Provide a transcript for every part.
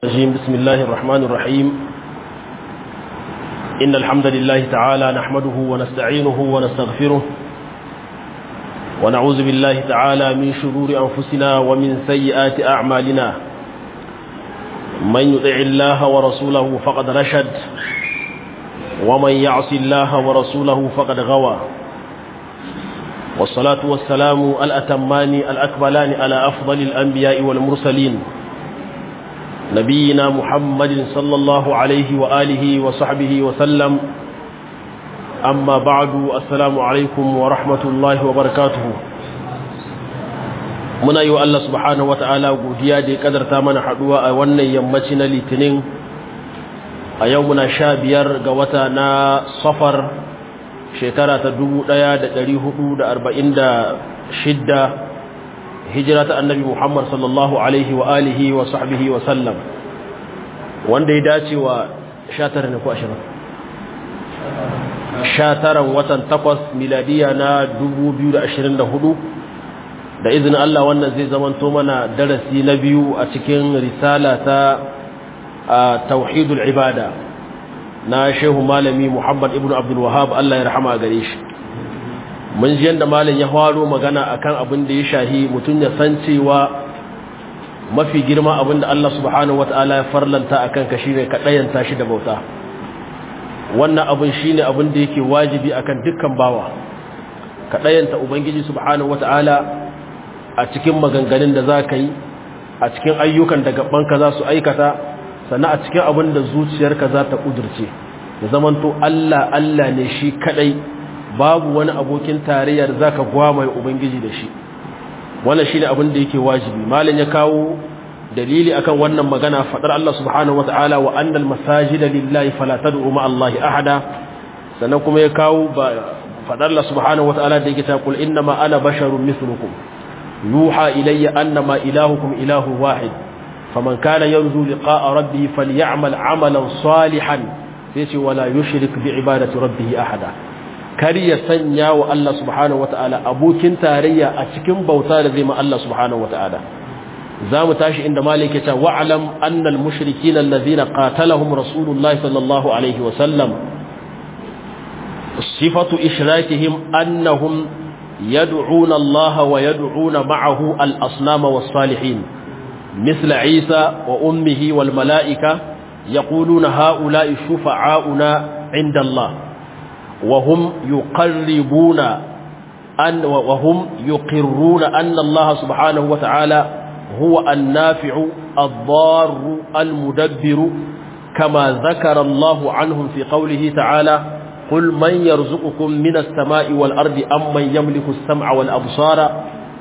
الرجيم بسم الله الرحمن الرحيم إن الحمد لله تعالى نحمده ونستعينه ونستغفره ونعوذ بالله تعالى من شرور أنفسنا ومن سيئات أعمالنا من يطع الله ورسوله فقد رشد ومن يعص الله ورسوله فقد غوى والصلاة والسلام الأتمان الأكملان على أفضل الأنبياء والمرسلين نبينا محمد صلى الله عليه وآله وصحبه وسلم أما بعد السلام عليكم ورحمة الله وبركاته muna yi wa Allah subhanahu wa ta'ala godiya da ya kadarta mana haduwa a wannan yammaci na litinin a yau muna sha biyar ga wata na safar shekara ta dubu ɗaya da ɗari hudu da arba'in da shidda hijira ta annabi Muhammad sallallahu alaihi wa alihi wa sahbihi wa sallam wanda ya dace wa 19 ne ko 20 19 watan 8 miladiya na 2024 da izinin Allah wannan zai zamanto mana darasi na biyu a cikin risala ta tauhidul ibada na shehu malami Muhammad ibn Abdul Wahhab Allah ya rahama gare shi mun ji yadda malin ya faro magana akan abin da ya shahi mutum ya san cewa mafi girma abin da Allah subhanahu wata'ala ya farlanta akan ka shine ka dayanta shi da bauta wannan abin shine abin da yake wajibi akan dukkan bawa ka dayanta ubangiji subhanahu wata'ala a cikin maganganun da za ka yi a cikin ayyukan da gabanka za su aikata sannan a cikin abin da zuciyarka za ta kudurce ya zamanto Allah Allah ne shi kadai babu wani abokin tarayyar zaka gwamaye ubangiji da shi wannan shine abin da yake wajibi malam ya kawo dalili akan wannan magana fadar Allah subhanahu wataala wa annal masajida lillahi fala tad'u ma Allahi ahada sannan kuma ya kawo fadar Allah subhanahu wataala da yake ta kul innama ana basharun mithlukum yuha ilayya annama ilahukum ilahu wahid faman kana yarju liqa'a rabbih falyamal 'amalan salihan sai ce wala yushrik bi ibadati rabbih ahada kar ya sanya wa Allah subhanahu wata'ala abokin tarayya a cikin bauta da zai ma Allah subhanahu wata'ala za mu tashi inda malik ya ce wa'alam annal mushrikina allazina qatalahum rasulullahi sallallahu alaihi wa sallam sifatu ishrakihim annahum yad'una Allah wa yad'una ma'ahu al-asnama was-salihin مثل عيسى وأمه والملائكة يقولون هؤلاء شفعاؤنا عند الله وهم يقربون أن وهم يقرون أن الله سبحانه وتعالى هو النافع الضار المدبر كما ذكر الله عنهم في قوله تعالى قل من يرزقكم من السماء والأرض أم من يملك السمع والأبصار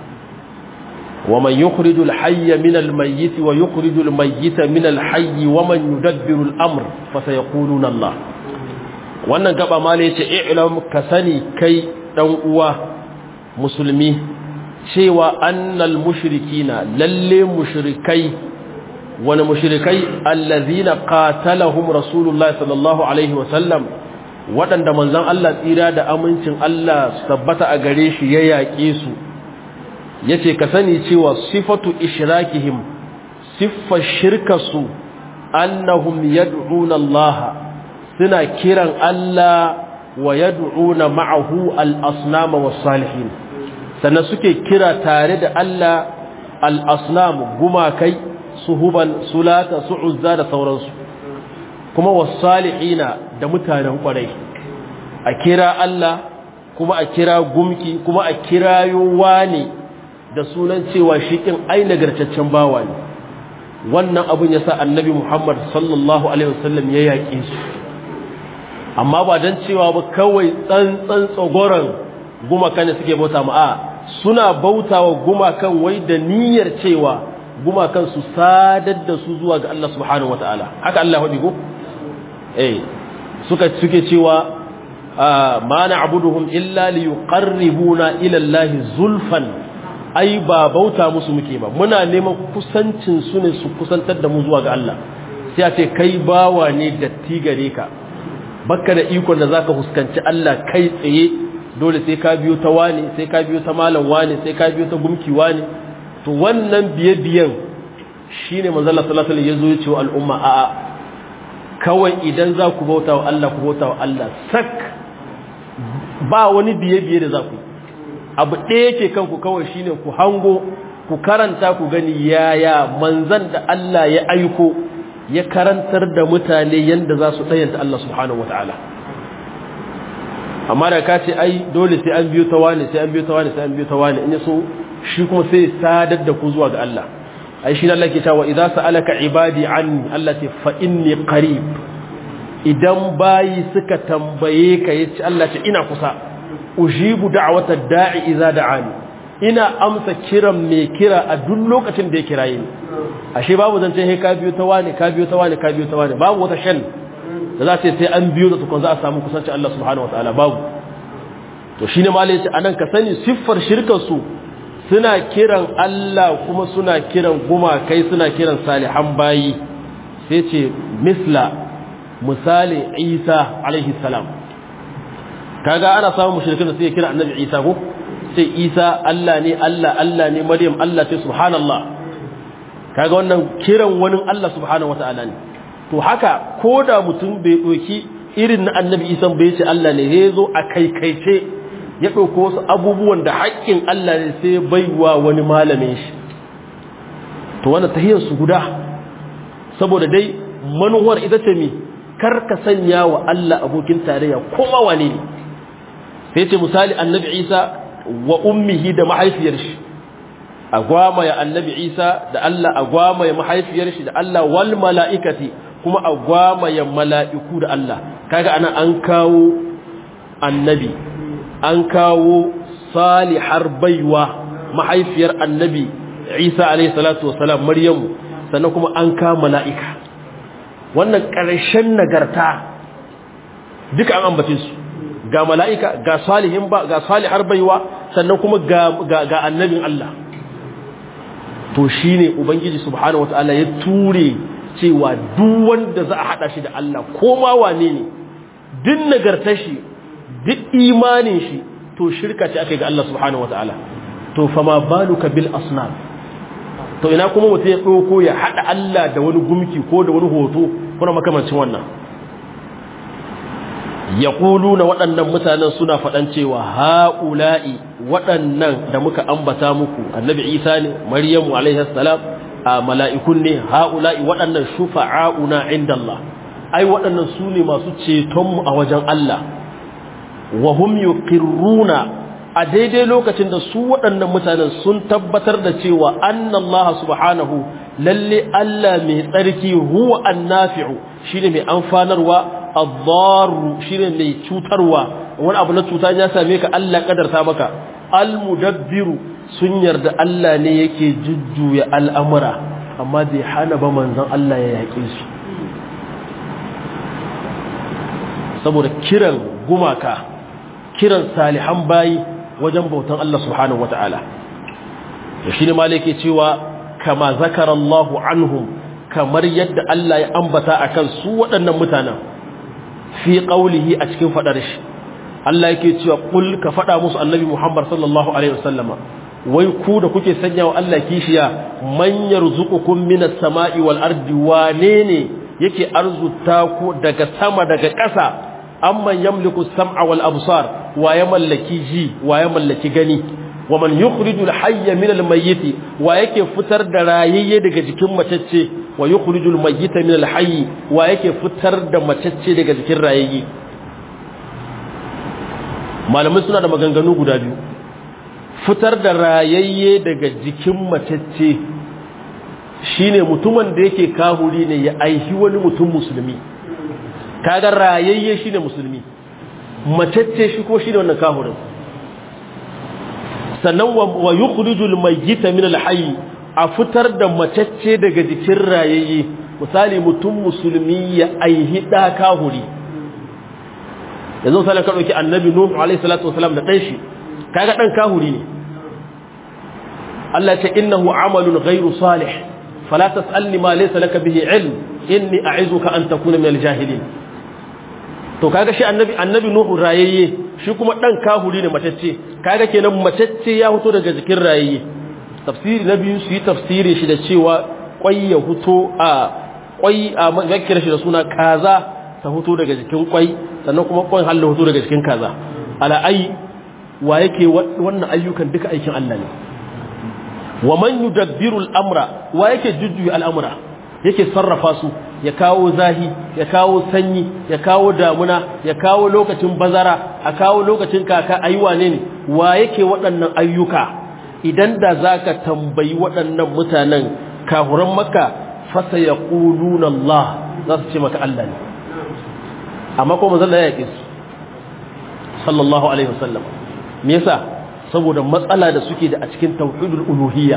ومن يخرج الحي من الميت ويخرج الميت من الحي ومن يدبر الأمر فسيقولون الله wannan gaba mala yace i'lam ka sani kai dan uwa musulmi cewa annal mushrikina lalle mushrikai wani mushrikai allazina qatalahum rasulullah sallallahu alaihi wa sallam wadanda manzon Allah tsira da amincin Allah su tabbata a gare shi ya yaƙe su yace ka sani cewa sifatu ishrakihim siffa shirkasu annahum yad'una Allah suna kiran Allah wa yad'una ma'ahu al-asnama was-salihin sannan suke kira tare da Allah al-asnam gumakai suhuban sulata su'uzza da sauransu kuma was-salihina da mutanen kwarai a kira Allah kuma a kira gumki kuma a kirayo wani da sunan cewa shikin ai nagartaccen bawa ne wannan abun yasa annabi Muhammad sallallahu alaihi wasallam ya yaƙe su amma ba don cewa ba kawai tsantsan tsogoron gumakan da suke bauta ma'a suna bauta wa gumakan wai da niyyar cewa gumakan su sadar da su zuwa ga Allah subhanahu wa ta'ala haka Allah ya ko eh suka suke cewa ma na'buduhum illa liyuqarribuna ila Allah zulfan ai ba bauta musu muke ba muna neman kusancin su ne su kusantar da mu zuwa ga Allah sai a ce kai bawa ne datti gare ka baka da ikon da zaka huskanci Allah kai tsaye dole sai ka biyo ta wani sai ka biyo ta malam wani sai ka biyo ta gumki wani to wannan biye biyen shine manzo Allah sallallahu alaihi wasallam yazo ya ce wa al'umma a'a kawai idan za ku bauta wa Allah ku bauta wa Allah sak ba wani biye-biye da za ku abu ɗaya yake kanku kawai shine ku hango ku karanta ku gani yaya manzan da Allah ya aiko ya karantar da mutane yanda za su ɗayanta Allah subhanahu wa ta'ala amma da ka ce ai dole sai an biyo ta wani sai an biyo ta wani sai an biyo ta wani in ya so shi kuma sai sadar da ku zuwa ga Allah ai shi Allah ke cewa idza sa'alaka ibadi anni Allah ce fa inni qarib idan bayi suka tambaye ka yace Allah ce ina kusa ujibu da'wata da'i idza da'ani ina amsa kiran mai kira a duk lokacin da ya kiraye ni ashe babu zance he ka biyo ta wani ka biyo ta wani ka biyo ta wani babu wata shan da za ta sai an biyo da tukun za a samu kusanci Allah subhanahu wataala babu to shine malai yace anan ka sani siffar shirkar su suna kiran Allah kuma suna kiran gumakai suna kiran salihan bayi sai ce misla misali Isa alaihi salam kaga ana samun mushrikin da sai kira annabi Isa ko sai Isa Allah ne Allah Allah ne Maryam Allah ce subhanallah kaga wannan kiran wani Allah subhanahu wataala ne to haka koda mutum bai doki irin na annabi Isa bai ce Allah ne ya zo a kaikaice ya ɗauko wasu abubuwan da haƙƙin Allah ne sai baiwa wani malamin shi to wannan tahiyar su guda saboda dai manuwar ita ce mi kar ka sanya wa Allah abokin tarayya kuma wane ne sai ce misali annabi Isa wa ummihi da mahaifiyar shi agwama ya annabi Isa da Allah agwama ya mahaifiyar shi da Allah wal mala'ikati kuma agwama ya mala'iku da Allah kaga ana an kawo annabi an kawo salihar baiwa mahaifiyar annabi isa alayhi salatu wasalam maryamu sannan kuma an kawo mala'ika wannan ƙarshen nagarta duka an ambace su ga mala'ika ga salihin ba ga salihar baiwa sannan kuma ga ga annabin Allah to shine ubangiji subhanahu wataala ya ture cewa duk wanda za a hada shi da Allah ko ma wane ne duk nagartar shi duk imanin shi to shirka ce aka yi ga Allah subhanahu wataala to fama baluka bil asnam to ina kuma mutum ya ɗauko ya haɗa Allah da wani gumki ko da wani hoto kuna makamancin wannan ya na waɗannan mutanen suna faɗan cewa ha'ula'i waɗannan da muka ambata muku annabi isa ne maryamu alaihi salam a mala'ikun ne ha'ula'i waɗannan shufa'a'una inda Allah ai waɗannan su ne masu cetonmu a wajen Allah wa hum yuqirruna a daidai lokacin da su waɗannan mutanen sun tabbatar da cewa annallaha subhanahu lalle Allah mai tsarki huwa annafi'u shine mai amfanarwa ad-darru shine mai cutarwa wani abu na cuta ya same ka Allah kadarta maka al-mudabbiru sun yarda Allah ne yake jujjuya al'amura amma bai hana ba manzon Allah ya yaƙe su saboda kiran gumaka kiran salihan bayi wajen bautan Allah subhanahu wata'ala da shi ne malake cewa kama zakara Allahu anhum kamar yadda Allah ya ambata akan su waɗannan mutanen fi qaulihi a cikin fadar shi Allah yake cewa kul ka fada musu annabi Muhammad sallallahu alaihi wasallama wai ku da kuke sanya wa Allah kishiya man yarzuqukum minas sama'i wal ardi wane ne yake arzuta ku daga sama daga ƙasa amman yamliku sam'a wal absar wa ya mallaki ji wa ya mallaki gani wa man yukhrijul hayya min al mayyit wa yake fitar da rayayye daga jikin matacce wa yukhrijul mayyita min al hayy wa yake fitar da matacce daga jikin rayayye malamai suna da maganganu guda biyu fitar da rayayye daga jikin matacce shine mutumin da yake kahuri ne ya aihi wani mutum musulmi kaga rayayye shine musulmi matacce shi ko shine wannan kahurin sannan wa yukhrijul mayyita min al-hayy a fitar da matacce daga jikin rayayye misali mutum musulmi ya aihi da kahuri yanzu misalin ka dauki annabi nuhu alaihi salatu wasalam da dan shi kaga dan kahuri ne Allah ta innahu amalun ghairu salih fala tasalni ma laysa laka bihi ilm inni a'izuka an takuna min al-jahilin to kaga shi annabi annabi nuhu rayayye shi kuma dan kahuri ne matacce kaga kenan matacce ya fito daga jikin rayayye tafsiri na biyu su yi tafsiri shi da cewa kwai ya huto a kwai a makira shi da suna kaza ta huto daga jikin kwai sannan kuma kwan halin huto daga jikin kaza ala ai wa yake wannan ayyukan duka aikin Allah ne wa man yudabbiru al-amra wa yake jujjuya al-amra yake sarrafa su ya kawo zahi ya kawo sanyi ya kawo damuna ya kawo lokacin bazara a kawo lokacin kaka ayi wane ne wa yake waɗannan ayyuka idan da zaka tambayi waɗannan mutanen kafuran makka fasa yaquluna Allah za su ce maka Allah ne amma ko manzon ya yake su sallallahu alaihi wasallam me yasa saboda matsala da suke da a cikin tauhidul uluhiyya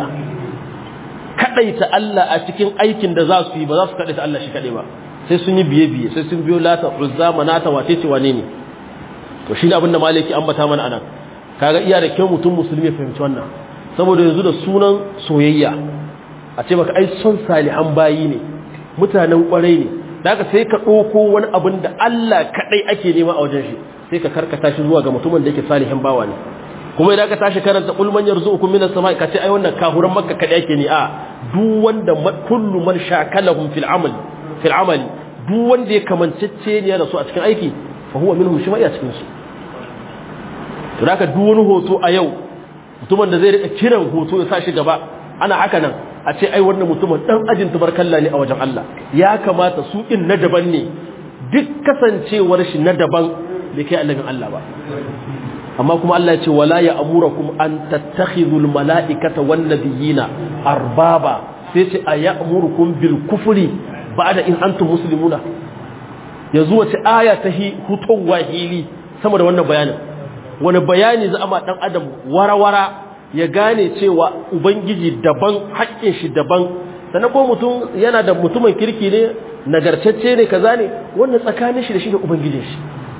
kadaita Allah a cikin aikin da za su yi ba za su kadaita Allah shi kadai ba sai sun yi biye biye sai sun biyo lata uzza manata wace ce wane ne to shi ne abin da maliki ambata mana anan kaga iya da kyau mutum musulmi ya fahimci wannan saboda yanzu da sunan soyayya a ce maka ai son salihan bayi ne mutanen kwarai ne daga sai ka ɗauko wani abin da Allah kadai ake nema a wajen shi sai ka karkata shi zuwa ga mutumin da yake salihin bawa ne kuma idan ka tashi karanta qul man yarzuqukum minas samai ka ce ai wannan kafuran makka kada yake ne a duk wanda kullu man shakalahum fil amal fil amal duk wanda ya kamancece ne da su a cikin aiki fa huwa minhum shi ma iya cikin su to haka duk wani hoto a yau mutumin da zai rika kiran hoto ya sa shi gaba ana haka nan a ce ai wannan mutumin dan ajin tubarkalla ne a wajen Allah ya kamata su in na daban ne duk kasancewar shi na daban bai kai annabin Allah ba amma kuma Allah ya ce wala ya amurakum an tattakhidul mala'ikata wan nabiyina arbaba sai ce ayamurukum bil kufri ba'da in antum muslimuna yanzu wace aya ta hi hutun wahili sama da wannan bayanin wani bayani za a ma dan adam warawara ya gane cewa ubangiji daban haƙƙin shi daban sannan ko mutum yana da mutumin kirki ne nagartacce ne kaza ne wannan tsakanin shi da shi da ubangijin shi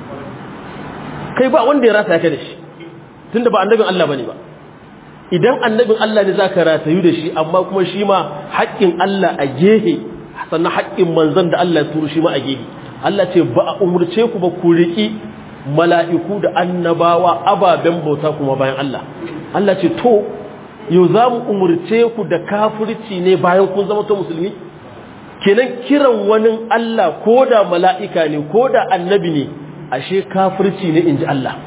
kai ba wanda ya rata ka da shi tunda ba annabin Allah bane ba idan annabin Allah ne zaka ratayu da shi amma kuma shi ma haƙƙin Allah a gehe sannan haƙƙin manzon da Allah ya turo shi ma a gehe Allah ce ba a umurce ku ba ku riki mala'iku da annabawa ababen bauta kuma bayan Allah Allah ce to yau za mu umurce ku da kafirci ne bayan kun zama to musulmi kenan kiran wani Allah ko da mala'ika ne ko da annabi ne ashe kafirci ne in ji Allah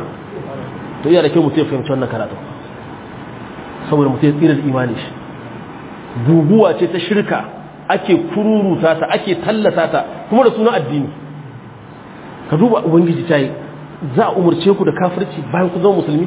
to iya da kyau mutum ya fahimci wannan karatu saboda mutum ya tsira da imani shi guguwa ce ta shirka ake kururuta ta ake tallata ta kuma da suna addini ka duba ubangiji ta yi za a umarce ku da kafirci bayan ku zama musulmi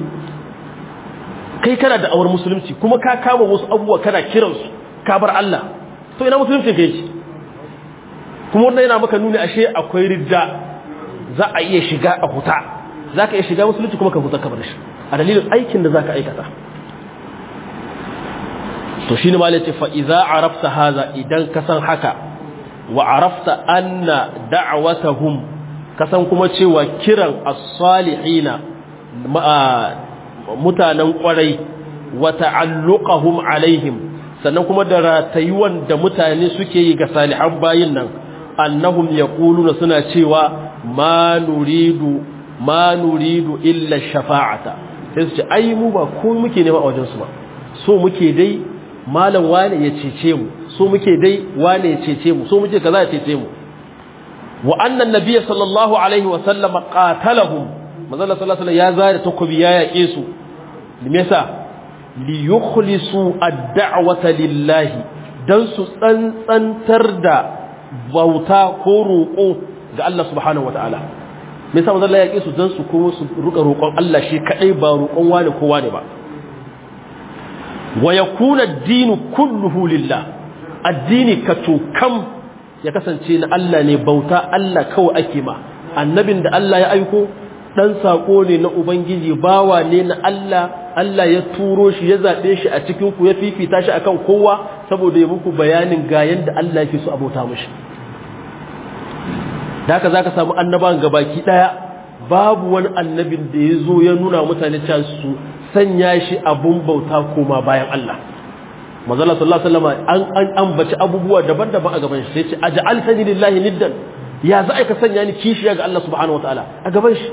kai kana da awar musulunci kuma ka kama wasu abubuwa kana kiransu ka bar Allah to ina musulunci kai shi kuma wannan yana maka nuni ashe akwai ridda za a iya shiga a huta za ka iya shiga musulunci kuma ka huta ka bar shi a dalilin aikin da za ka aikata to shi ne ma ce fa'iza a rafta haza idan ka san haka wa a rafta anna da'awatahum ka san kuma cewa kiran as-salihina mutanen kwarai wa ta'alluqahum alaihim sannan kuma da ratayuwan da mutane suke yi ga salihan bayin nan annahum yaquluna suna cewa ma nuridu ma nuridu illa shafa'ata sai su ce ai mu ba ko muke nema a wajen su ba so muke dai malam wane ya cece mu so muke dai wane ya cece mu so muke kaza ya cece mu wa annan nabiyyi sallallahu alaihi wa sallam qatalahum manzo sallallahu alaihi ya zare takobi ya yake su me yasa li yukhlisu ad-da'wata lillahi dan su tsantsantar da bauta ko roƙo ga Allah subhanahu wataala me yasa manzo ya yake su dan su kuma su ruka roƙon Allah shi kadai ba roƙon wani ko wani ba wa yakuna ad-dinu kulluhu lillah addini kam ya kasance na Allah ne bauta Allah kawai ake ma annabin da Allah ya aiko dan sako ne na ubangiji bawa ne na Allah Allah ya turo shi ya zabe shi a cikin ku ya fifita shi akan kowa saboda ya muku bayanin ga yanda Allah yake so abota mishi haka zaka samu annaban gabaki daya babu wani annabin da ya zo ya nuna mutane cewa su sanya shi abun bauta koma bayan Allah manzala sallallahu alaihi wasallam an an ambaci abubuwa daban-daban a gaban shi sai ce aj'altani lillahi niddan ya za ka sanya ni kishiya ga Allah subhanahu wataala a gaban shi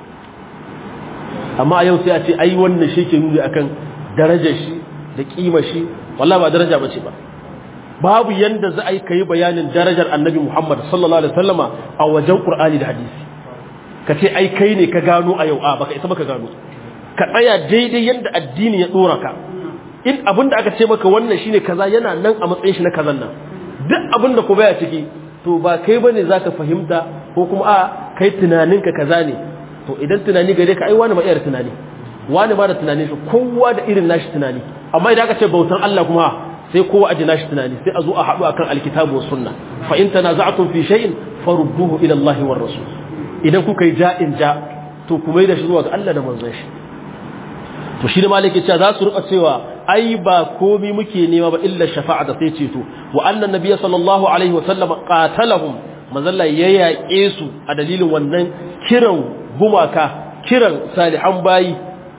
amma yau sai a ce ai wannan shi ke nuni akan darajar shi da kima shi wallahi ba daraja bace ba babu yanda za a yi kai bayanin darajar annabi Muhammad sallallahu alaihi wasallama a wajen Qur'ani da hadisi ka ce ai kai ne ka gano a yau a baka isa baka gano ka tsaya daidai yanda addini ya dora ka in abin da aka ce maka wannan shine kaza yana nan a matsayin shi na kazan nan duk abin da ku baya ciki to ba kai bane zaka fahimta ko kuma a kai tunaninka kaza ne to idan tunani gare ka ai wani ba iya tunani wani ba da tunani shi kowa da irin nashi tunani amma idan aka ce bautan Allah kuma sai kowa aji nashi tunani sai a zo a haɗu akan alkitabu was sunna fa in tanaza'tum fi shay'in farudduhu ila Allah war rasul idan kuka yi ja'in ja to kuma yi da shi zuwa ga Allah da manzon shi to shi da maliki cewa za su rika cewa ai ba komi muke nema ba illa shafa'a da sai ceto wa annan nabiyyi sallallahu alaihi wa sallam qatalahum manzalla ya yaƙe su a dalilin wannan kiran gumaka kiran salihan bayi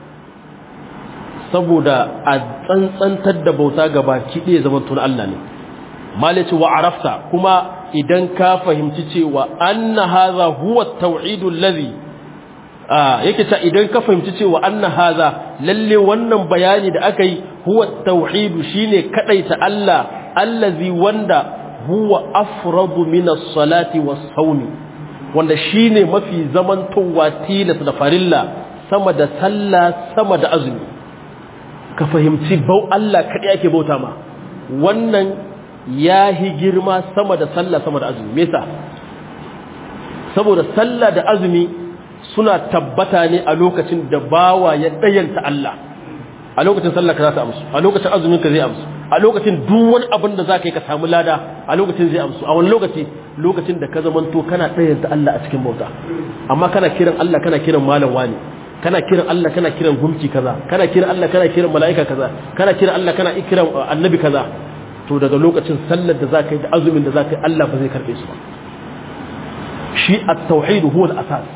saboda a tsantsantar da bauta ga baki ɗaya zaman tun Allah ne malici wa arafta kuma idan ka fahimci cewa anna hadha huwa tauhidul ladhi yake ta idan ka fahimci cewa anna hadha lalle wannan bayani da aka yi huwa tauhidu shine kadaita Allah allazi wanda huwa afradu min as-salati was-sawmi wanda shine mafi zamantowa tilas da farilla sama da sallah sama da azumi ka fahimci bau Allah kadai ake bauta ma wannan yahi girma sama da sallah sama da azumi me yasa saboda sallah da azumi suna tabbata ne a lokacin da bawa ya dayanta Allah a lokacin sallah ka za ta amsu a lokacin azumin ka zai amsu a lokacin duk wani abin da za ka yi ka samu lada a lokacin zai amsu a wani lokaci lokacin da ka zamanto kana dayanta Allah a cikin bauta amma kana kiran Allah kana kiran malam wani kana kiran Allah kana kiran gumki kaza kana kiran Allah kana kiran mala'ika kaza kana kiran Allah kana kiran annabi kaza to daga lokacin sallar da zaka yi da azumin da zaka yi Allah ba zai karbe su ba shi at-tauhid huwa al-asas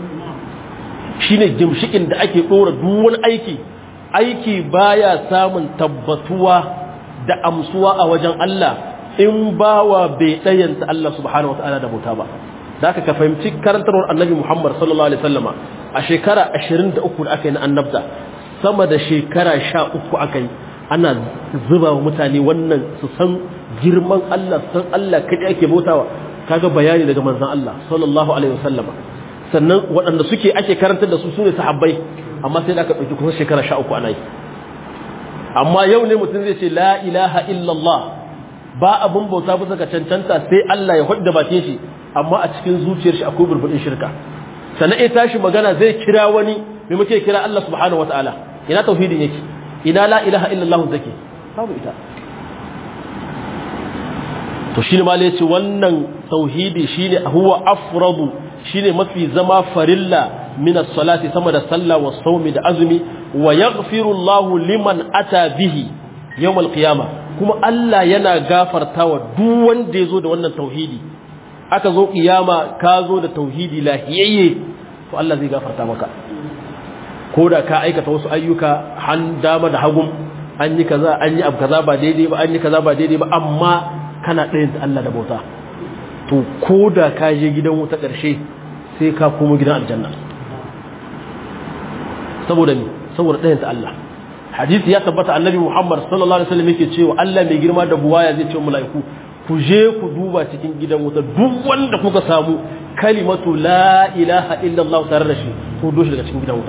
shine gimshikin da ake dora duk wani aiki aiki baya samun tabbatuwa da amsuwa a wajen Allah in bawa bai dayanta Allah subhanahu wataala da bauta ba da ka fahimci karantarwar annabi Muhammad sallallahu alaihi wasallama a shekara 23 da aka yi na annabta sama da shekara 13 aka yi ana zuba wa mutane wannan su san girman Allah san Allah kaɗai ake bautawa kaga bayani daga manzon Allah sallallahu alaihi wasallama sannan waɗanda suke ake karantar da su sune sahabbai amma sai da aka ɗauki kusan shekara 13 ana yi amma yau ne mutum zai ce la ilaha illallah ba abin bauta bisa ka cancanta sai Allah ya hudda bakin shi amma a cikin zuciyar shi akwai burbudin shirka sannan ya tashi magana zai kira wani me muke kira Allah subhanahu wataala ina tauhidin yake ina la ilaha illallah zake babu ita to shine ma yace wannan tauhidi shine huwa afradu shine mafi zama farilla min as-salati sama da sallah wa sawmi da azumi wa yaghfiru Allahu liman ata bihi yawm al-qiyamah kuma Allah yana gafartawa duk wanda yazo da wannan tauhidi aka zo kiyama ka zo da tauhidi lahiyayye to Allah zai gafarta maka ko da ka aikata wasu ayyuka han dama da hagun an yi kaza an yi abu kaza ba daidai ba an yi kaza ba daidai ba amma kana ɗayan ta Allah da bauta to ko da ka je gidan wuta ƙarshe sai ka komo gidan aljanna saboda me saboda ɗayan ta Allah hadisi ya tabbata annabi Muhammad sallallahu alaihi wasallam yake cewa Allah mai girma da buwaya zai ce mala'iku ku je ku duba cikin gidan wuta duk wanda kuka samu kalimatu la ilaha illallah tare da shi ko doshi daga cikin gidan wuta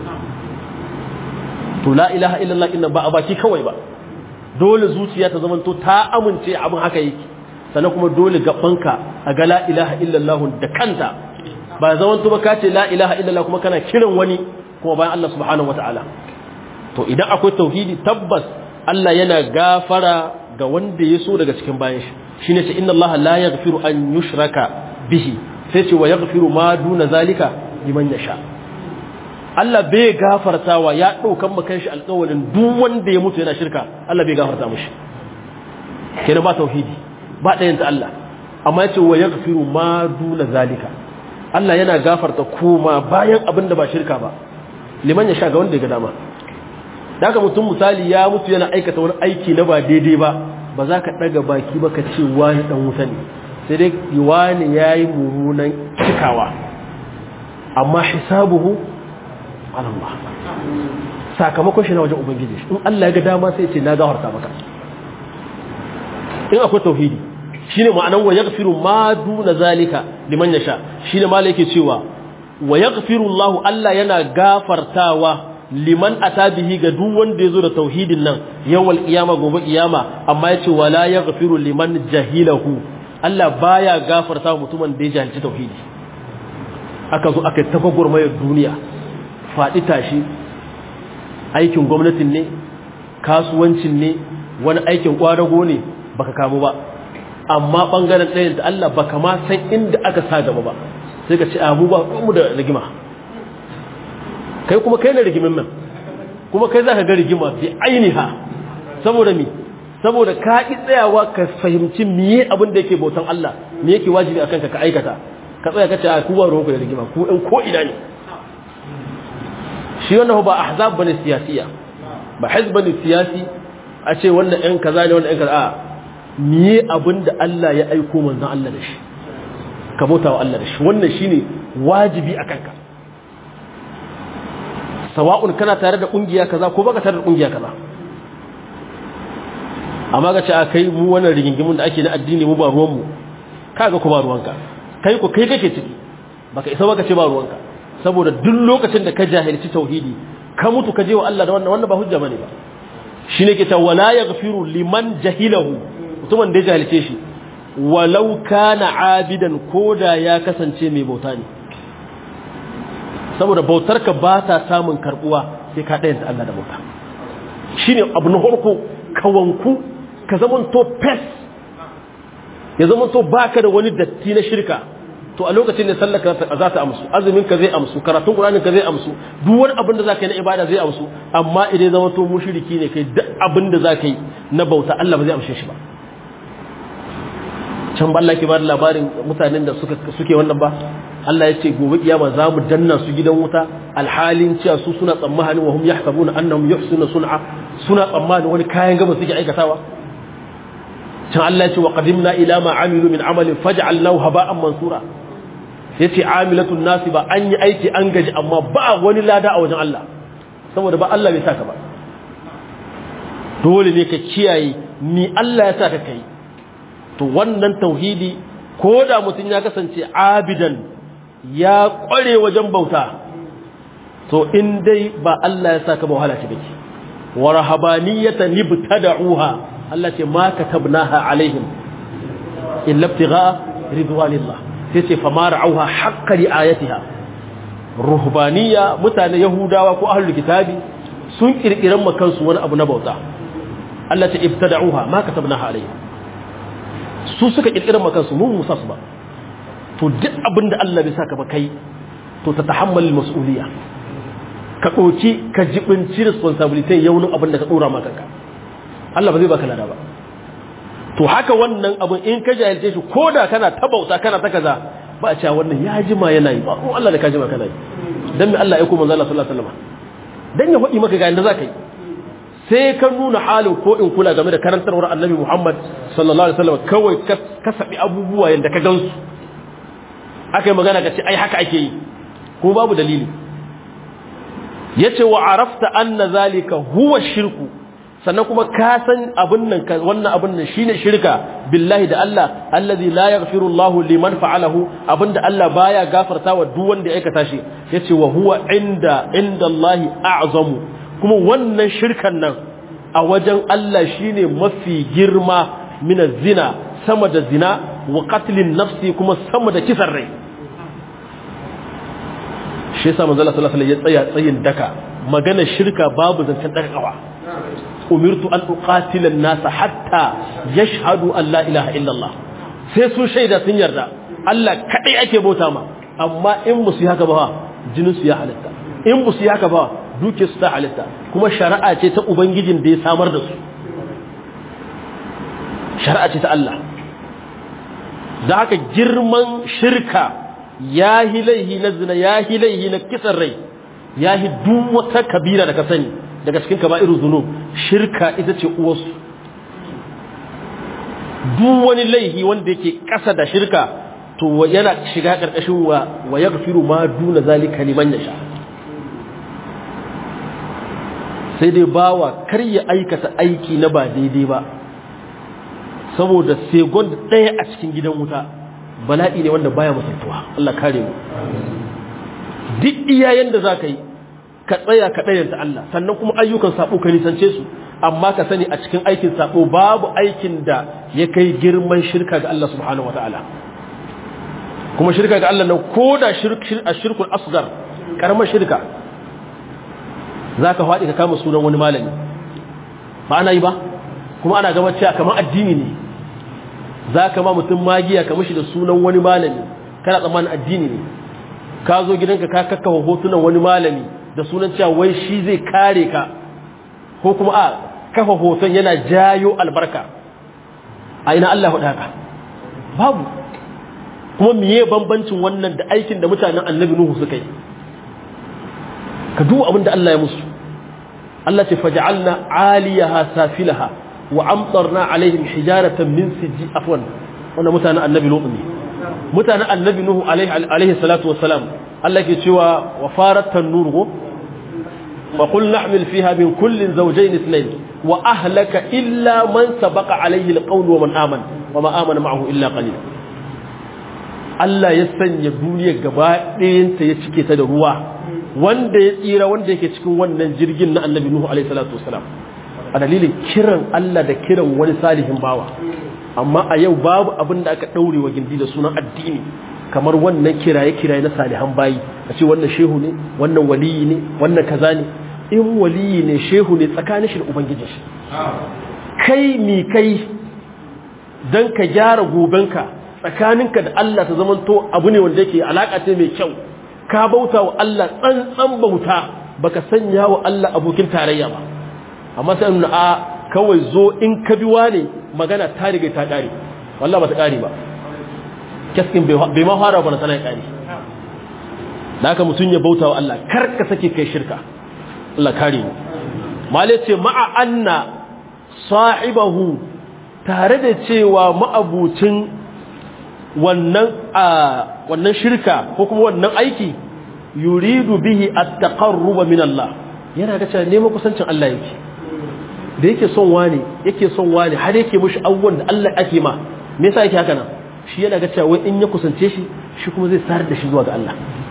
to la ilaha illallah inna ba a baki kawai ba dole zuciya ta zamanto ta amince abin haka yake sannan kuma dole gabanka a ga la ilaha illallah da kanta ba zamanto ba ka ce la ilaha illallah kuma kana kiran wani kuma bayan Allah subhanahu wataala to idan akwai tauhidi tabbas Allah yana gafara ga wanda ya so daga cikin bayan shi shine ce inna Allah la yaghfiru an yushraka bihi sai ce wa yaghfiru ma duna zalika liman yasha Allah bai gafartawa ya daukan makan shi alƙawarin duk wanda ya mutu yana shirka Allah bai gafarta mishi kenan ba tauhidi ba ɗayan ta Allah amma ya ce wa yaghfiru ma duna zalika Allah yana gafarta koma bayan abin da ba shirka ba liman yasha ga wanda ya ga dama da haka mutum misali ya mutu yana aikata wani aiki na ba daidai ba ba za ka ɗaga baki ba ka ce wani ɗan wuta ne sai dai wani ya yi mummunan cikawa amma hisabuhu alamma sakamakon shi na wajen ubangiji in Allah ya ga dama sai ce na gafarta maka in akwai tauhidi shine ma'anan wa yaghfiru ma duna zalika liman yasha shine malai yake cewa wa yaghfiru Allah Allah yana gafartawa liman atabihi ga duk wanda yazo da tauhidin nan yawal qiyama gobe qiyama amma yace wala yaghfiru liman jahilahu Allah baya gafarta mutumin da ya jahilci tauhidi aka zo aka tafaggur mai duniya faɗi tashi aikin gwamnatin ne kasuwancin ne wani aikin kwadago ne baka kamu ba amma bangaren ɗayan da Allah baka ma san inda aka sa gaba ba sai ka ce abu ba mu da rigima kai kuma kai na rigimin nan kuma kai za ka ga rigima bi ainiha saboda mi saboda ka ƙi tsayawa ka fahimci miye abin da yake bautan Allah me yake wajibi akan ka ka aikata ka tsaya ka ce a kuwa ruwanku da rigima ku ɗan ko ina ne shi wannan ba ahzab bane siyasiya ba hizb bane siyasi a ce wannan ɗan kaza ne wannan ɗan kaza a miye abin da Allah ya aiko manzon Allah da shi ka bauta wa Allah da shi wannan shine wajibi akan ka sawa'un kana tare da kungiya kaza ko baka tare da kungiya kaza amma ga ce a kai mu wannan rigingimun da ake na addini mu ba ruwan mu kaga ku ba ruwanka kai ku kai kake ciki baka isa baka ce ba ruwanka saboda duk lokacin da ka jahilci tauhidi ka mutu ka je wa Allah da wannan wannan ba hujja bane ba shine ke ta wala yaghfiru liman jahilahu mutumin da ya jahilce shi walau kana abidan koda ya kasance mai bauta ne saboda bautarka ba ta samun karbuwa sai ka ɗayanta Allah da bauta shine abu na farko ka wanku ka zaman to pes ya zaman to baka da wani datti na shirka to a lokacin da sallar ka za ta amsu azumin ka zai amsu karatun qur'anin ka zai amsu duk wani abin da za ka yi na ibada zai amsu amma idan zama to mushriki ne kai duk abin da za ka yi na bauta Allah ba zai amshe shi ba can ba Allah ke ba da labarin mutanen da suka suke wannan ba Allah ya ce gobe kiyama za mu danna su gidan wuta alhalin cewa su suna tsammanin wa hum yahsabuna annahum yuhsinu sun'a suna tsammanin wani kayan gaba suke aikatawa can Allah ya ce wa qadimna ila ma amilu min amalin faj'alnahu haba'an mansura yace amilatun nasi ba an yi aiki an gaji amma ba wani lada a wajen Allah saboda ba Allah bai saka ba dole ne ka kiyaye ni Allah ya saka kai to wannan tauhidi ko da mutum ya kasance abidan ya kware wajen bauta to in dai ba Allah ya saka ba wahala ce bake wa rahabaniyatan ibtada'uha Allah ce ma katabnaha alaihim illa ibtigha ridwanillah sai ce fa ma ra'auha haqqa ri'ayatiha ruhbaniya mutane yahudawa ko ahlul kitabi sun kirkiran makansu wani abu na bauta Allah ce ibtada'uha ma katabnaha alaihim su suka kirkirar makansu mun musa su ba to duk abin da Allah bai saka ba kai to ta tahammal mas'uliya ka ɗauki ka jibinci responsibility yaunin abin da ka ɗora maka ka Allah ba zai baka lada ba to haka wannan abin in ka jahilce shi ko da kana ta bauta kana ta kaza ba a cewa wannan ya jima yana yi ba ko Allah da ka jima kana yi dan me Allah ya kuma manzo Allah sallallahu alaihi wasallam dan ya faɗi maka ga inda zaka yi sai ka nuna halin ko in kula game da karantarwar annabi Muhammad sallallahu alaihi wasallam kawai ka sabi abubuwa yanda ka gansu aka yi magana ka ce ai haka ake yi ko babu dalili yace wa arafta anna zalika huwa shirku sannan kuma ka san abin nan wannan abin nan shine shirka billahi da Allah allazi la yaghfiru Allahu liman fa'alahu abinda Allah baya gafarta wa duk wanda ya aikata shi yace wa huwa inda inda Allah a'zamu kuma wannan shirkan nan a wajen Allah shine mafi girma min zina sama da zina wa qatlin nafsi kuma sama da kisan rai shi yasa manzo Allah sallallahu alaihi wasallam ya tsaya tsayin daka magana shirka babu zancen daga kawa umirtu an uqatila an-nas hatta yashhadu an la ilaha illa Allah sai su shaida sun yarda Allah kadai ake bauta ma amma in musu yi haka ba jinin su ya halitta in musu yi haka ba duke su ta halitta kuma shari'a ce ta ubangijin da ya samar da su shari'a ce ta Allah da haka girman shirka ya hi laihi na zina ya hi laihi na kisan rai ya hi duk wata kabira da ka sani daga cikin kaba'irun zunub shirka ita ce uwarsu duk wani laihi wanda yake ƙasa da shirka to yana shiga ƙarƙashin wa wa yaghfiru ma duna zalika liman yasha sai dai bawa kar ya aikata aiki na ba daidai ba saboda segon ɗaya a cikin gidan wuta bala'i ne wanda baya mutuntuwa Allah kare mu duk iyayen da za ka yi ka tsaya ka ɗayanta Allah sannan kuma ayyukan sabo ka nisance su amma ka sani a cikin aikin sabo babu aikin da ya kai girman shirka ga Allah subhanahu wataala kuma shirka ga Allah nan ko da shirkul asgar karamar shirka za ka faɗi ka kama sunan wani malami ba ana yi ba kuma ana gama cewa kamar addini ne za ka ma mutum magiya ka mashi da sunan wani malami kana tsammanin addini ne ka zo gidanka ka kakkawa hotunan wani malami da sunan cewa wai shi zai kare ka ko kuma a kafa hoton yana jayo albarka a ina Allah faɗa haka babu kuma miye bambancin wannan da aikin da mutanen annabi Nuhu suka yi ka duba abin da Allah ya musu Allah ce faj'alna 'aliyaha safilaha wa amtarna 'alaihim hijaratan min sijji afwan wannan mutanen annabi Nuhu ne mutanen annabi Nuhu alaihi alaihi salatu wassalam Allah ke cewa wa farat tanur go wa qul nahmil fiha min kullin zawjayn ithnayn wa ahlaka illa man sabaqa alaihi alqawl wa man amana wa ma amana ma'ahu illa qalil Allah ya sanya duniya gaba ɗayanta ya cike ta da ruwa wanda ya tsira wanda yake cikin wannan jirgin na annabi Nuhu alaihi salatu wasalam a dalilin kiran Allah da kiran wani salihin bawa amma a yau babu abin da aka daure wa gindi da sunan addini kamar wannan kiraye kiraye na salihan bayi a ce wannan shehu ne wannan waliyi ne wannan kaza ne in waliyi ne shehu ne tsakanin shi da ubangijin shi kai mi kai dan ka gyara gobenka tsakaninka da Allah ta zamanto abu ne wanda yake alaka ce mai kyau ka bauta wa Allah tsantsan bauta baka sanya wa Allah abokin tarayya ba amma sai nuna a kawai zo in ka bi wane magana ta riga ta kare wallahi ba ta kare ba kaskin bai ma fara ba na sanar kare da haka mutum ya bauta wa Allah kar ka sake kai shirka Allah kare mu malai ce ma'a anna sahibahu tare da cewa ma'abucin wannan a wannan shirka ko kuma wannan aiki yuridu bihi at-taqarruba min Allah yana ga cewa neman kusancin Allah yake da yake son wani yake son wani har yake mushi abubuwan da Allah ake ma me yasa yake haka nan shi yana ga cewa wai in ya kusance shi shi kuma zai sarar da shi zuwa ga Allah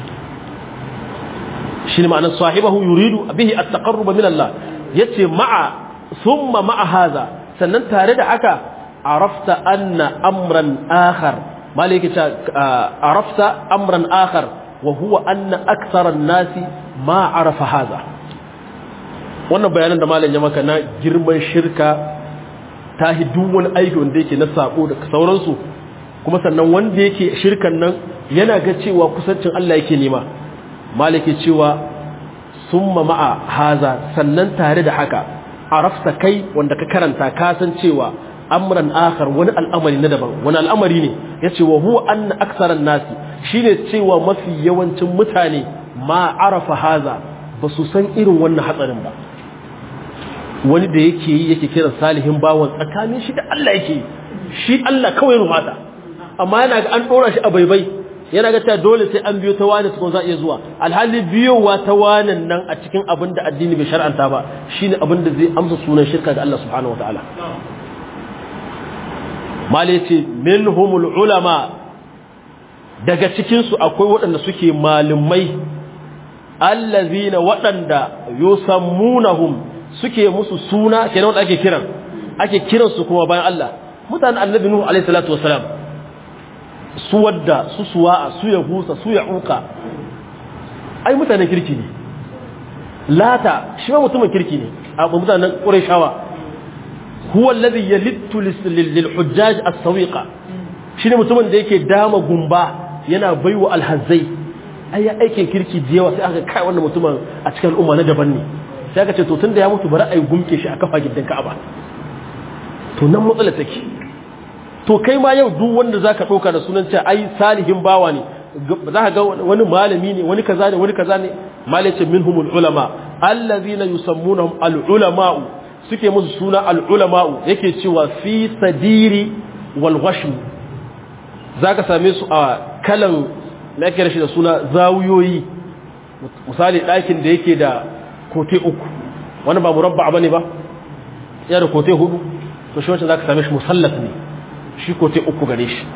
shi ne ma'anar sahibahu yuridu bihi at-taqarruba min Allah yace ma'a thumma ma'a hadha sannan tare da haka arafta anna amran akhar maliki ta arafta amran akhar wa huwa anna akthara an-nasi ma arafa hadha wannan bayanan da malam ya maka na girman shirka ta duk wani aiki wanda yake na sako da sauransu kuma sannan wanda yake shirkan nan yana ga cewa kusancin Allah yake nema maliki cewa summa ma'a haza sannan tare da haka arafta kai wanda ka karanta ka san cewa amran akhar wani al'amari na daban wani al'amari ne yace wa huwa anna aktsaran nasi shine cewa mafi yawancin mutane ma arafa haza ba su san irin wannan hatsarin ba wani da yake yi yake kira salihin bawan tsakanin shi da Allah yake shi Allah kawai rumata amma yana ga an dora shi a baibai yana ga ta dole sai an biyo ta wani tukun za a iya zuwa alhali biyowa ta wanan nan a cikin abin da addini bai shar'anta ba shine abin da zai amsa sunan shirka ga Allah subhanahu wataala mali ce minhumul ulama daga cikin su akwai waɗanda suke malumai allazina waɗanda yusammunahum suke musu suna kenan wanda ake kiran ake kiran su kuma bayan Allah mutanen annabi nuhu alaihi salatu wasalam su wadda su suwa'a su ya gusa su ya uka ai mutanen kirki ne lata shi ma mutumin kirki ne a mutanen qurayshawa huwa alladhi yalittu lil hujjaj as-sawiqa shine mutumin da yake dama gumba yana baiwa alhazzai ai aikin kirki da yawa sai aka kai wannan mutumin a cikin al'umma na daban ne sai aka ce to tunda ya mutu bari ai gumke shi a kafa gidan Ka'aba to nan matsala take to kai ma yau duk wanda zaka dauka da sunan cewa ai salihin bawa ne za ka ga wani malami ne wani kaza ne wani kaza ne malace minhumul ulama allazina yusammunahum al ulama'u suke musu suna al ulama'u yake cewa fi sadiri wal ghashm zaka same su a kalan na yake rashi da suna zawuyoyi misali ɗakin da yake da kote uku wani ba murabba ba ne ba ya da kote hudu to shi wancan za ka same shi musallat ne shi kote uku gare shi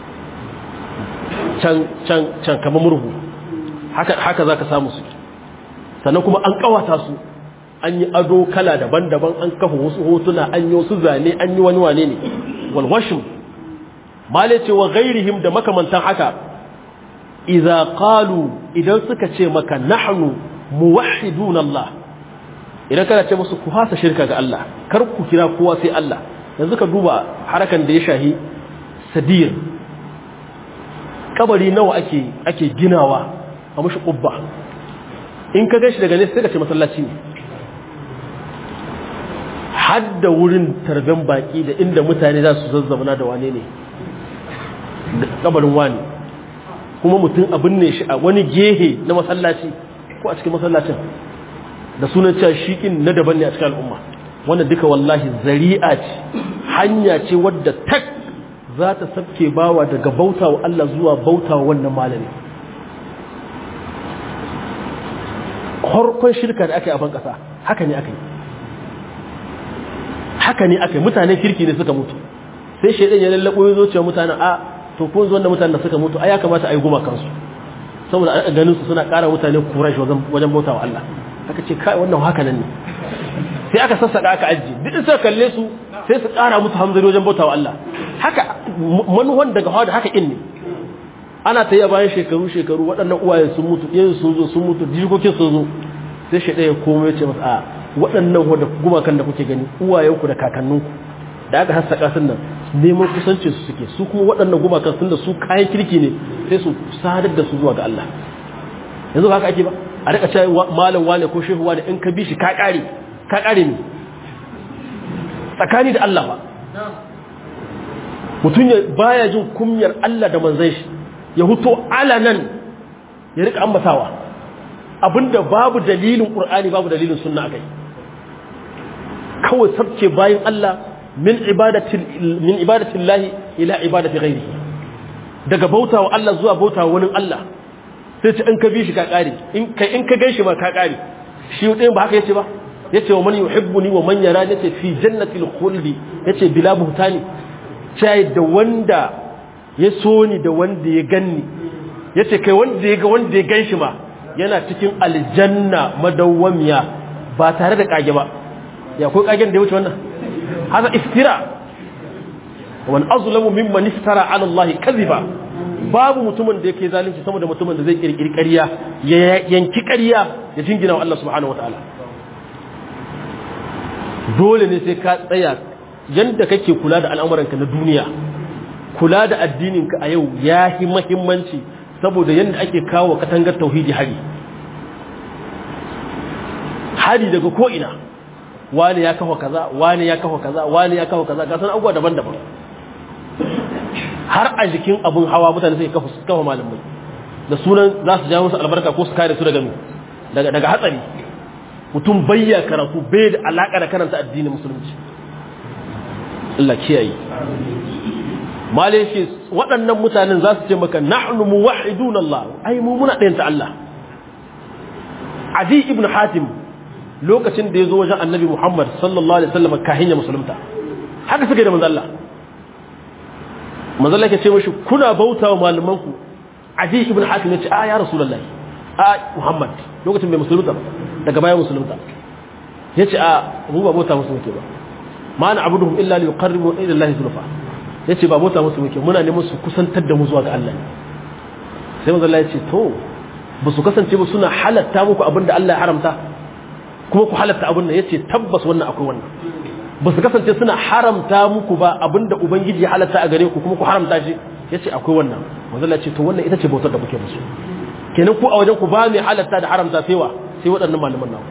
can can can kamar murhu haka haka zaka samu su sannan kuma an kawata su an yi ado kala daban-daban an kafa wasu hotuna an yi wasu zane an yi wani wane ne walwashin male ce wa gairihim da makamantan haka idza qalu idan suka ce maka nahnu muwahhidun Allah idan kana ce musu ku fasa shirka ga Allah kar ku kira kowa sai Allah yanzu ka duba harakan da ya shahi sadir kabari nawa ake ake ginawa a mushi kubba in ka gashi daga nesa sai ka ce masallaci ne hadda wurin tarben baki da inda mutane za su zazzabana da wane ne kabarin wani kuma mutum abin ne shi a wani gehe na masallaci ko a cikin masallacin da sunan cewa shikin na daban ne a cikin al'umma wannan duka wallahi zari'a ce hanya ce wadda tak za ta sabke bawa daga bauta wa Allah zuwa bauta wa wannan malami harkon shirka da aka yi a ban ƙasa haka ne aka yi haka ne aka yi mutanen kirki ne suka mutu sai shaidan ya lallabo ya zo cewa mutanen a to kun zo da mutanen da suka mutu a ya kamata a yi guma kansu saboda a ganin su suna ƙara mutane kurashi wajen bauta wa Allah aka ce kai wannan haka nan ne sai aka sassaka aka ajiye duk suka kalle su sai su ƙara musu hamzari wajen bauta wa Allah haka manuwan daga hawa da haka in ne ana ta yi bayan shekaru shekaru waɗannan uwayen sun mutu iyayen sun zo sun mutu jikokin sun zo sai shi ɗaya komai ce masa a waɗannan wadda gumakan da kuke gani uwayenku da kakanninku da aka hassaka sun nan neman kusanci su suke su kuma waɗannan gumakan sun da su kayan kirki ne sai su sadar da su zuwa ga Allah yanzu haka ake ba a rika cewa malam wane ko shehu wane in ka bi shi ka ƙare ka ƙare ne tsakani da Allah ba mutum ya baya jin kumyar Allah da manzon shi ya huto alanan ya rika ambatawa abinda babu dalilin qur'ani babu dalilin sunna akai kawai sabke bayan Allah min ibadati min ibadati Allah ila ibadati ghairihi daga bautawa Allah zuwa bautawa wani Allah sai ce in ka bi shi ka kare in kai in ka gaishe ma ka kare shi ɗayan ba haka yace ba yace wa man yuhibbuni wa man yara yace fi jannatil khuldi yace bila buhtani sai da wanda ya so ni da wanda ya ganni yace kai wanda ya ga wanda ya ganshi ma yana cikin aljanna madawwamiya ba tare da kage ba ya kai kagen da ya wuce wannan hada iftira wan azlamu mimman iftara ala Allah kadhiba babu mutumin da yake zalunci sama da mutumin da zai kirkiri ƙarya ya yanki ƙarya ya jingina wa Allah subhanahu wataala dole ne sai ka tsaya yanda kake kula da al'amuranka na duniya kula da addininka a yau ya yi mahimmanci saboda yadda ake kawo katangar tauhidi hari hari daga ko'ina wani ya kawo kaza wani ya kawo kaza wani ya kawo kaza gasan abubuwa daban-daban har a jikin abin hawa mutane sai kawo malamai da sunan za su ja musu albarka ko su kare su daga daga hatsari mutum bayya karatu bai da alaƙa da karanta addinin musulunci Allah kiyaye malai shi waɗannan mutanen za su ce maka nahnu muwahhidun Allah ai mu muna ɗayanta Allah Adi ibn Hatim lokacin da ya zo wajen Annabi Muhammad sallallahu alaihi wasallam kahin ya musulunta haka suka da manzo Allah manzo Allah ya ce mishi kuna bautawa malaman ku Adi ibn Hatim ya ce a ya Rasulullah a Muhammad lokacin bai musulunta ba daga bayan musulunta ya ce a mu ba bauta musu muke ba ma na abuduhum illa li yuqarribu ila Allah zulfa yace ba bauta musu muke muna neman su kusantar da mu zuwa ga Allah sai manzo Allah ya ce to ba su kasance ba suna halatta muku abinda Allah ya haramta kuma ku halatta abin nan yace tabbas wannan akwai wannan ba su kasance suna haramta muku ba abinda ubangiji ya halatta a gare ku kuma ku haramta shi yace akwai wannan manzo Allah ya ce to wannan ita ce bautar da kuke musu kenan ku a wajen ku ba mai halatta da haramta sai wa sai waɗannan malaman nawa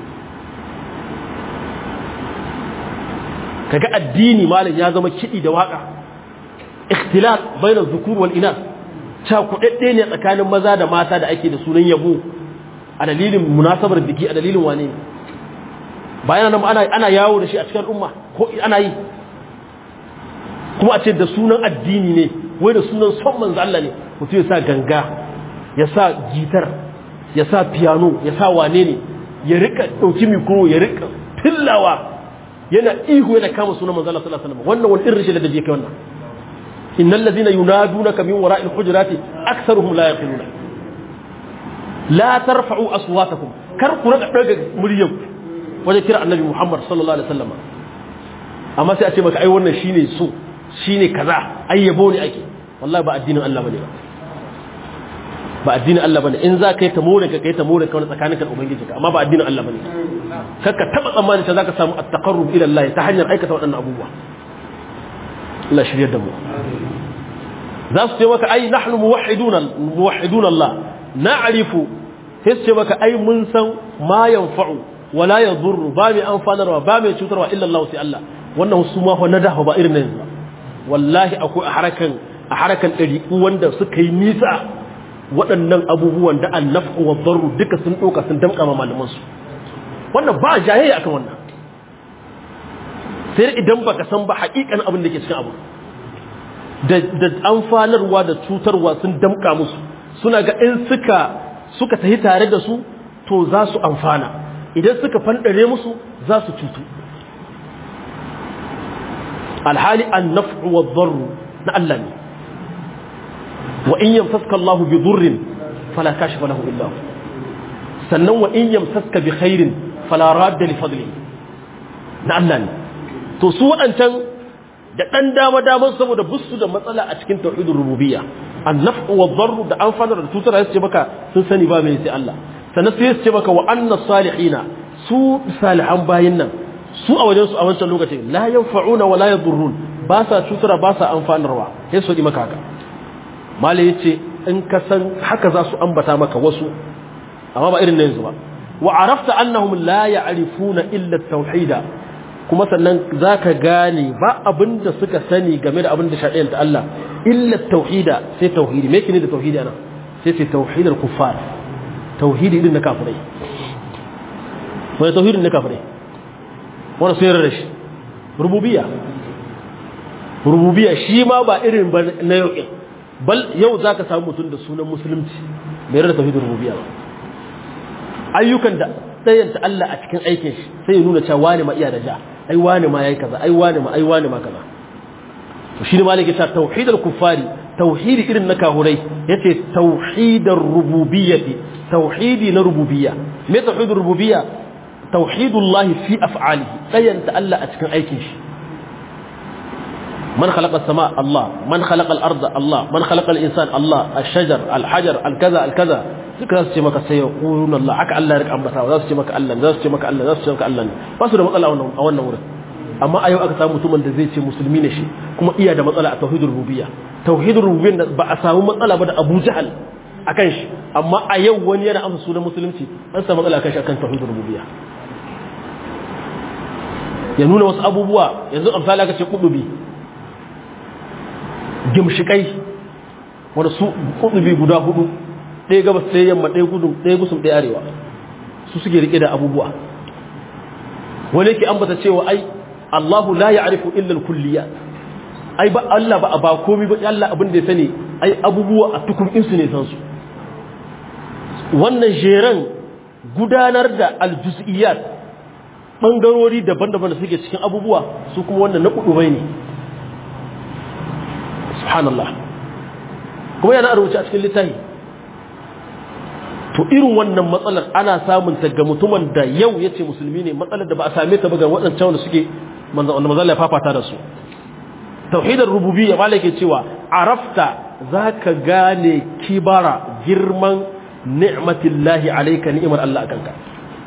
kaga addini malam ya zama kiɗi da waka ikhtilat bayna dhukur wal inas ta kudadde ne tsakanin maza da mata da ake da sunan yabo a dalilin munasabar biki a dalilin wane bayan nan ana ana yawo da shi a cikin al'umma ko ana yi kuma a ce da sunan addini ne wai da sunan son manzo Allah ne mutum ya sa ganga ya sa gitar ya sa piano ya sa wane ne ya rika dauki mikro ya rika tillawa yana ihu yana kama sunan manzo Allah sallallahu alaihi wasallam wannan wani irin rashin ladabi yake wannan innal ladina yunadunaka min wara'il hujurati aktharuhum la yaqiluna la tarfa'u aswatakum kar ku raka daga muryar wajen kira annabi Muhammad sallallahu alaihi wasallam amma sai a ce maka ai wannan shine so shine kaza ai yabo ne ake wallahi ba addinin Allah bane ba ba addinin Allah bane in za ka yi ta more ka kai ta more ka wani tsakaninka da ubangiji ka amma ba addinin Allah bane kakka taba tsammani ta zaka samu at-taqarrub ila Allah ta hanyar aikata waɗannan abubuwa Allah shiryar da mu za su ce maka ai nahnu muwahhiduna muwahhiduna Allah na'rifu sai su ce maka ai mun san ma yanfa'u wala yadhurru ba mai amfanarwa ba mai cutarwa illa Allah sai Allah wannan su ma fa nadahu ba irin nan wallahi akwai a harakan a harakan ɗariƙu wanda suka yi nisa waɗannan abubuwan da annafu wa darru duka sun ɗauka sun damƙa ma malamansu wannan ba jayayya akan wannan sai idan baka san ba haƙiƙan abin da ke cikin abu da amfanarwa da cutarwa sun damƙa musu suna ga in suka suka tafi tare da su to za su amfana idan suka fanɗare musu za su cutu alhali annafu wa darru na Allah ne wa in yamsaska Allah bi durrin fala kashifa lahu illa hu sannan wa in yamsaska bi khairin fala radda li fadli na Allah ne to su wadancan da dan dama daman saboda busu da matsala a cikin tauhidur rububiyya an-naf'u wad-darru da amfanar da tutar sai ce maka sun sani ba mai sai Allah sannan sai su ce maka wa anna salihina su salihan bayin nan su a wajen su a wancan lokacin la yanfa'una wa la yadurrun ba sa cutura ba sa amfanarwa sai su yi maka haka mala yace in ka san haka za su ambata maka wasu amma ba irin na yanzu ba wa arafta annahum la ya'rifuna illa at-tauhida kuma sannan zaka gane ba abinda suka sani game da abinda shari'ar ta Allah illa tauhida sai tauhidi me kine da tauhidi ana sai sai tauhidul kuffar tauhidi din na kafirai wani tauhidin na kafirai wani sai rarrashi rububiyya rububiyya shi ma ba irin ba na yau bal yau zaka samu mutum da sunan musulunci bai rarra tauhidin rububiyya ba ayyukan da tsayanta Allah a cikin aikin shi sai ya nuna cewa wani ma iya da ja ai wani ma yayi kaza ai wani ma ai wani ma kaza to shi ne malaki ta tauhidul kuffari tauhidi irin na kahurai yace tauhidar rububiyyati tauhidi na rububiyya me tauhidur rububiyya tauhidullahi fi af'alihi tsayanta Allah a cikin aikin shi من خلق السماء الله من خلق الأرض الله من خلق الإنسان الله الشجر الحجر الكذا الكذا duka za su ce maka sai ya ƙurun Allah haka Allah ya rika ambata za su ce maka Allah za su ce maka Allah za su ce maka Allah ba su da matsala a wannan wurin amma a yau aka samu mutumin da zai ce musulmi ne shi kuma iya da matsala a tauhidul rububiyya tauhidul rububiyya ba a samu matsala ba da Abu Jahal akan shi amma a yau wani yana amsa sunan musulunci an samu matsala akan shi akan tauhidul rububiyya ya nuna wasu abubuwa yanzu amsali aka ce kudubi gimshikai wanda su kudubi guda hudu ɗaya gabas ɗaya yamma ɗaya gudun ɗaya gusum ɗaya arewa su suke rike da abubuwa wani yake ambata cewa ai Allahu la ya'rifu illa al-kulliyat ai ba Allah ba ba komai ba Allah abin da ya sani ai abubuwa a tukun insu ne san su wannan jeran gudanar da al-juz'iyat bangarori daban-daban da suke cikin abubuwa su kuma wannan na kudubai ne subhanallah kuma yana rubuce a cikin littafi to irin wannan matsalar ana samun ta ga mutumin da yau yace musulmi ne matsalar da ba a same ta ba ga waɗancan wanda suke wanda manzo ya fafata da su tauhidar rububiyya malai ke cewa arafta zaka gane kibara girman ni'matillahi alayka ni'mar Allah akan ka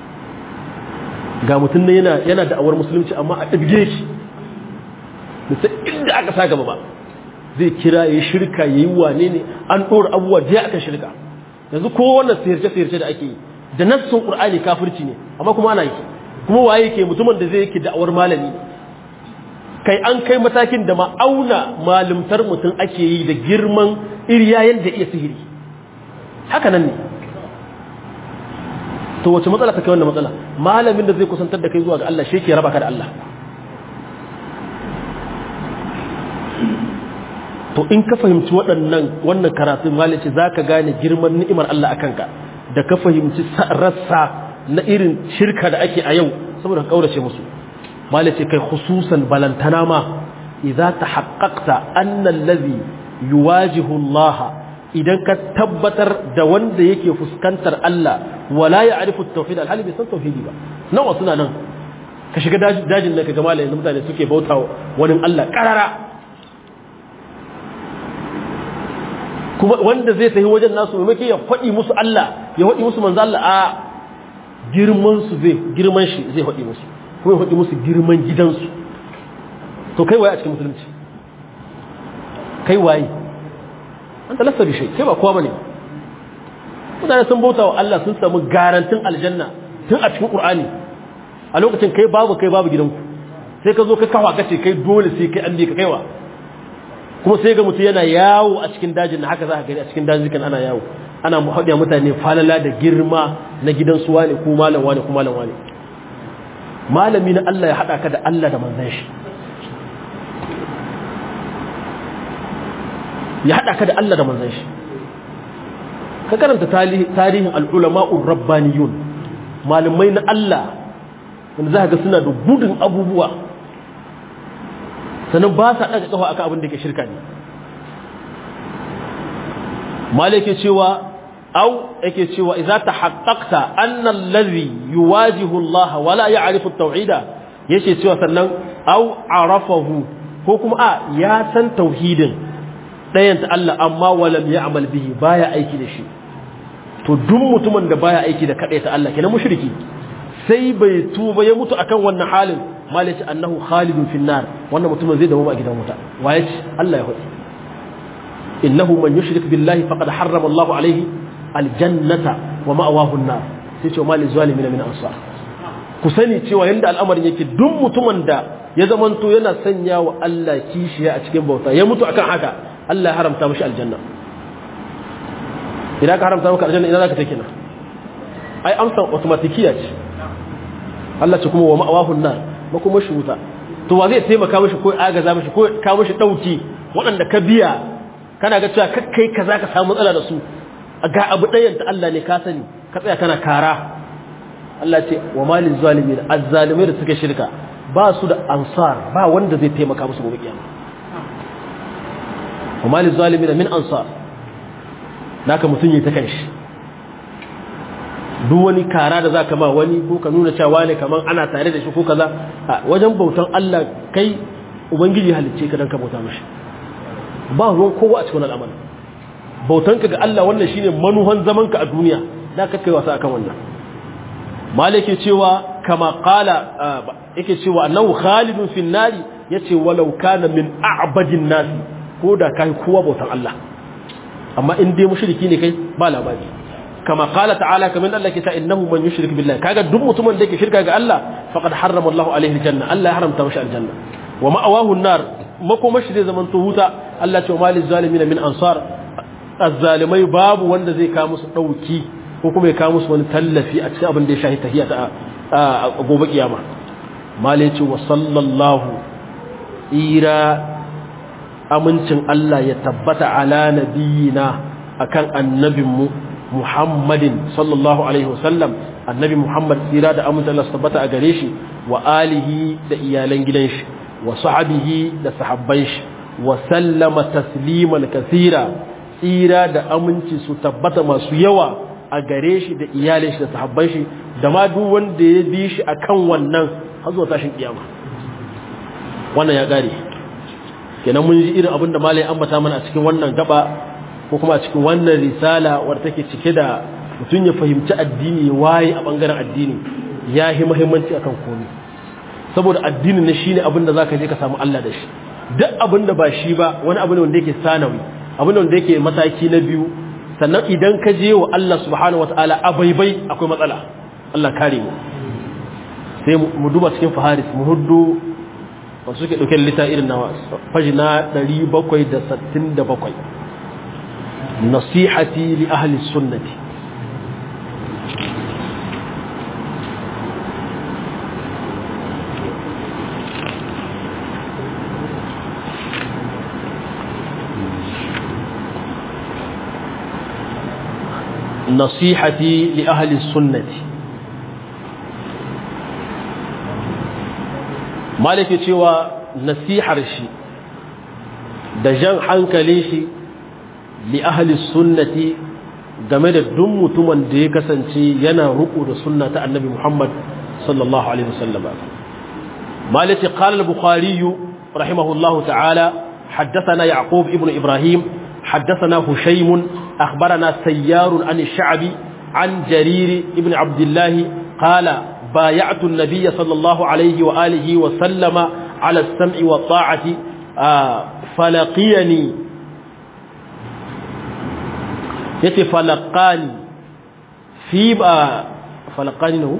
ga mutum ne yana yana da awar musulunci amma a dibge shi sai inda aka sa gaba ba zai kira yayi shirka yayi wane ne an dora abubuwa da aka shirka yanzu ko wannan sirce-sirce da ake yi da nassun ƙur'ani kafirci ne amma kuma ana yi kuma waye ke mutumin da zai yake da'awar malami kai an kai matakin da ma'auna malimtar mutum ake yi da girman iriyayen da iya sihiri haka nan ne to wace matsala ta kai wannan matsala malamin da zai kusantar da kai zuwa ga Allah shi ke raba ka da Allah to in ka fahimci waɗannan wannan karatun malice za ka gane girman ni'imar Allah a kanka da ka fahimci rassa na irin shirka da ake a yau saboda ka ƙaurace musu malice kai hususan balantana ma idza tahaqqaqta anna allazi yuwajihu Allah idan ka tabbatar da wanda yake fuskantar Allah wala ya'rifu at-tauhid alhali bai san tauhidi ba nawa suna nan ka shiga dajin nan ka ga malayin mutane suke bauta wani Allah karara kuma wanda zai tafi wajen nasu maimakon ya faɗi musu Allah ya faɗi musu manzo Allah a girman su zai girman shi zai faɗi musu kuma ya faɗi musu girman gidansu to kai waye a cikin musulunci kai waye an talasta bi kai ba kowa bane mutane sun bauta wa Allah sun samu garantin aljanna tun a cikin Qur'ani a lokacin kai babu kai babu gidanku sai ka zo ka kawa kace kai dole sai kai an bi ka kaiwa kuma sai ga mutum yana yawo a cikin dajin haka za ka gani a cikin dajikan ana yawo ana haɗiya mutane falala da girma na gidan su wane ko malam wane ko malam wane malami na Allah ya haɗa ka da Allah da manzan shi ya haɗa ka da Allah da manzan shi ka karanta tarihin al'ulama'ur rabbaniyun malamai na Allah wanda za ka ga suna da gudun abubuwa sannan ba sa ɗaga ƙafa akan abin da ke shirka ne malik yake cewa au yake cewa idza tahaqqaqta anna allazi yuwajihu Allah wa la ya'rifu at-tauhida yace cewa sannan au arafahu ko kuma a ya san tauhidin ɗayan ta Allah amma walam ya'mal bihi baya aiki da shi to duk mutumin da baya aiki da kaɗai ta Allah kenan mushriki sai bai tuba ya mutu akan wannan halin malaci annahu khalidun fin nar wannan mutumin zai dawo a gidan wuta waye ce Allah ya hudu innahu man yushrik billahi faqad harrama Allahu alaihi aljannata wa ma'awahu an-nar sai ce malil zalimin min ansar ku sani cewa yanda al'amarin yake duk mutumin da ya zamanto yana sanya wa Allah kishiya a cikin bauta ya mutu akan haka Allah ya haramta mishi aljanna idan ka haramta maka aljanna ina zaka take na ai amsan automatikiya ce Allah ce kuma wa ma'awahu an-nar makoma shi wuta to wa zai taimaka mishi ko agaza mishi ko ka mishi dauki waɗanda ka biya kana ga cewa kai kaza ka samu matsala da su ga abu ɗayan ta Allah ne ka sani ka tsaya kana kara Allah ce wa malin zalimin azzalimai da suka shirka ba su da ansar ba wanda zai taimaka musu gobe kiyama wa malin zalimin min ansar naka mutun yi ta kanshi duk wani kara da za ka ma wani ko ka nuna cewa ne kamar ana tare da shi ko kaza a wajen bautan Allah kai ubangiji halicce ka dan ka bauta mashi ba ruwan kowa a cikin al'amari bautan ka ga Allah wannan shine manuhan zaman ka a duniya da ka kai wasa akan wannan malike cewa kama qala yake cewa annahu khalidun fin nari yace walau kana min a'badin nasi ko da kai kowa bautan Allah amma in dai mushriki ne kai ba labari kama qala ta'ala kaman Allah ke ta innahu man yushrik billahi kaga duk mutumin da yake shirka ga Allah faqad harrama Allah alaihi aljanna Allah ya haramta mashi aljanna wa ma'awahu an-nar makomashi zai zaman to wuta Allah ce malil zalimin min ansar azzalimai babu wanda zai kawo musu dauki ko kuma ya kawo musu wani tallafi a cikin abin da ya shahi tahiyya ta a gobe kiyama malai ce wa sallallahu ira amincin Allah ya tabbata ala nabiyina akan annabinmu Muhammadin sallallahu alaihi wasallam annabi Muhammad tsira da amincin Allah tabbata a gare shi wa alihi da iyalan gidan shi wa sahabihi da sahabban shi wa sallama tasliman kathira tsira da aminci su tabbata masu yawa a gare shi da iyalin shi da sahabban shi da ma duk wanda ya bi shi akan wannan har zuwa tashin kiyama wannan ya gare kenan mun ji irin abin da malai ambata mana a cikin wannan gaba ko kuma a cikin wannan risala wadda take cike da mutum ya fahimci addini ya waye a bangaren addini ya yi muhimmanci akan komai saboda addinin ne shine abin da zaka je ka samu Allah da shi duk abin da ba shi ba wani abu ne wanda yake sanawi abin da wanda yake mataki na biyu sannan idan ka je wa Allah subhanahu wataala a baibai akwai matsala Allah kare mu sai mu duba cikin faharis mu huddu wasu suke ɗauke lita irin nawa faji na 767 nasihati li ahli sunnati nasihati li ahli sunnati malaki cewa nasihar shi da jan hankalin shi li ahli sunnati game da duk mutumin da ya kasance yana ruku da sunna ta annabi Muhammad sallallahu alaihi wasallam malati qala al-bukhari rahimahullahu ta'ala حدثنا يعقوب ابن إبراهيم حدثنا هشيم أخبرنا سيار عن الشعبي عن جرير ابن عبد الله قال بايعت النبي صلى الله عليه وآله وسلم على السمع والطاعة آه فلقيني يتي فلقاني في آه فلقاني له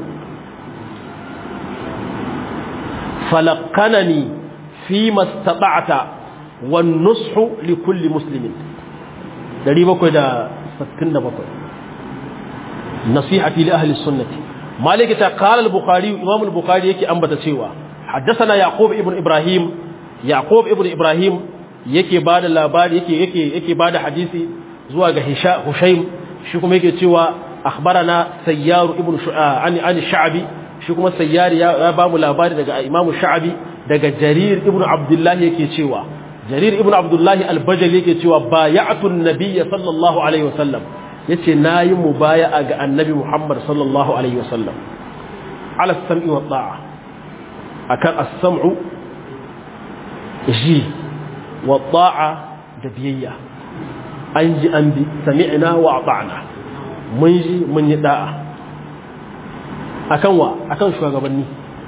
فلقنني فيما استطعت والنصح لكل مسلم dari bakwai da sittin da bakwai nasihati li ahli sunnati malik ta qala al-bukhari imam al-bukhari yake ambata cewa haddathana yaqub ibn ibrahim yaqub ibn ibrahim yake bada labari yake yake yake bada hadisi zuwa ga hisha hushaym shi kuma yake cewa akhbarana sayyar ibn an an sha'bi shi kuma sayyar ya ba mu labari daga imam sha'bi daga jarir ibn abdullah yake cewa jarir ibn abdullahi albajali yake cewa bay'atun nabiyya sallallahu alaihi wasallam yace nayi mubaya'a ga annabi muhammad sallallahu alaihi wasallam ala sam'i wa ta'a akan as-sam'u ji wa ta'a da biyayya an ji an bi sami'na wa ata'na mun ji mun yi da'a akan wa akan shugabanni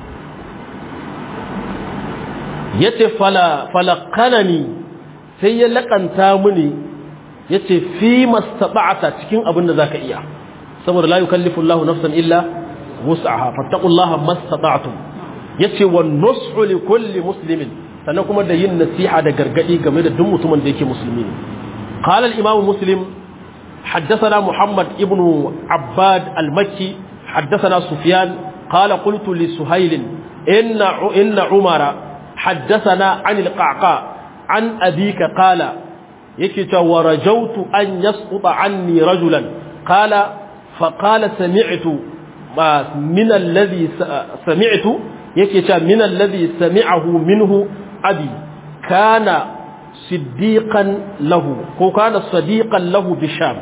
yace fala falaqanani sai ya lakanta mini yace fi mastata'ta cikin abin da zaka iya saboda la yukallifu Allahu nafsan illa wus'aha fattaqullaha mastata'tum yace wan nushu li kulli muslimin sannan kuma da yin nasiha da gargadi game da duk mutumin da yake musulmi ne qala al-imam muslim حدثنا محمد ابن عباد المكي حدثنا سفيان قال قلت لسهيل إن إن عمر حدثنا عن القعقاع عن أبيك قال يكت ورجوت أن يسقط عني رجلا قال فقال سمعت من الذي سمعت يكت من الذي سمعه منه أبي كان صديقا له وكان صديقا له بالشام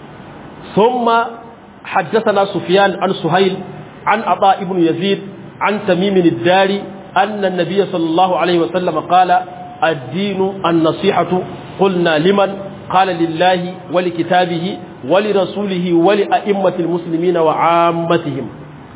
ثم حدثنا سفيان عن سهيل عن عطاء بن يزيد عن تميم الداري أن النبي صلى الله عليه وسلم قال الدين النصيحة قلنا لمن قال لله ولكتابه ولرسوله ولأئمة المسلمين وعامتهم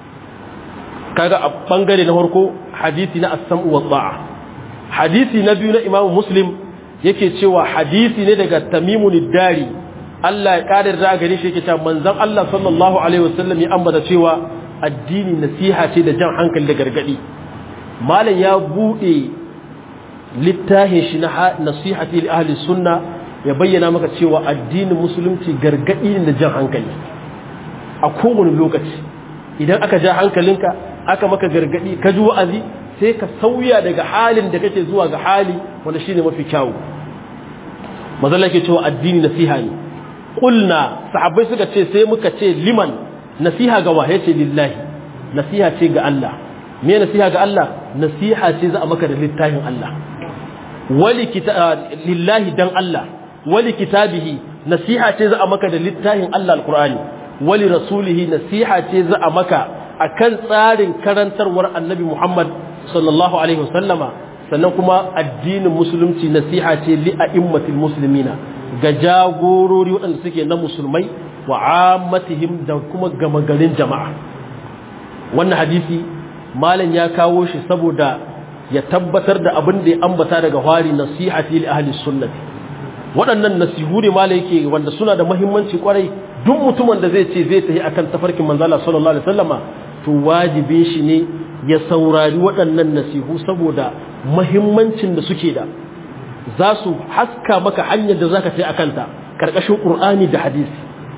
kaga a bangare na farko hadisi na as-sam'u wa ta'a hadisi na biyu na Imam Muslim yake cewa hadisi ne daga Tamimun Dari Allah ya kadar da gare shi yake cewa manzon Allah sallallahu alaihi wasallam ya ambata cewa addini nasiha ce da jan hankali da gargadi malam ya bude littafin shi na nasihati li ahli sunna ya bayyana maka cewa addinin musulunci gargadi ne da jan hankali a kowane lokaci idan aka ja hankalinka aka maka gargadi ka ji wa'azi sai ka sauya daga halin da kake zuwa ga hali wanda shine mafi kyawu mazalla ke cewa addini nasiha ne kulna sahabbai suka ce sai muka ce liman nasiha ga waye ce lillahi nasiha ce ga Allah me nasiha ga Allah nasiha ce za a maka da littafin Allah wali lillahi dan Allah wali kitabihi nasiha ce za a maka da littafin Allah alqur'ani wali rasulihi nasiha ce za a maka akan tsarin karantarwar annabi Muhammad sallallahu alaihi wasallama sannan kuma addinin musulunci nasiha ce li a'immatil muslimina ga jagorori waɗanda suke na musulmai wa ammatihim da kuma gama garin jama'a wannan hadisi malam ya kawo shi saboda ya tabbatar da abin da ya ambata daga hari nasihati li ahli sunnati waɗannan nasihu ne malam yake wanda suna da muhimmanci kwarai duk mutumin da zai ce zai tafi akan tafarkin manzala sallallahu alaihi wasallama to wajibin shi ne ya saurari waɗannan nasihu saboda muhimmancin da suke da za su haska maka hanyar da zaka tafi akan ta karkashin qur'ani da hadisi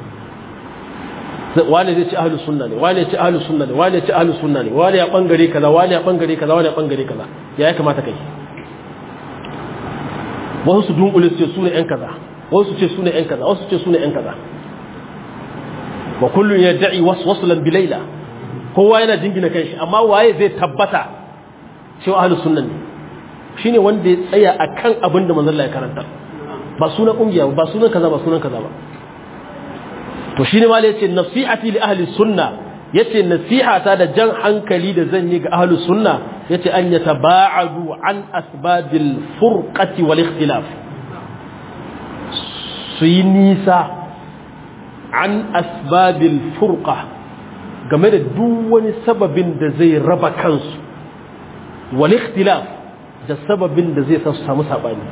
wane zai ci ahlus sunna ne wane ci ahlus sunna ne wane ci ahlus sunna ne wane ya bangare kaza wane ya bangare kaza wane ya bangare kaza ya ya kamata kai wasu su dunkule su ce su ne yan kaza wasu su ce su ne yan kaza wasu su ce su ne yan kaza wa kullun yad'i waswaslan bilaila kowa yana jingina kanshi amma waye zai tabbata cewa ahlus sunna ne shine wanda ya tsaya akan abin da manzon Allah ya karanta ba sunan kungiya ba sunan kaza ba sunan kaza ba to shine ma yace nasihati li ahli sunna yace nasiha ta da jan hankali da zan yi ga ahli sunna yace an yataba'adu an asbabil furqati wal ikhtilaf su yi nisa an asbabil furqa game da duk wani sababin da zai raba kansu wal ikhtilaf da sababin da zai sa su samu sabani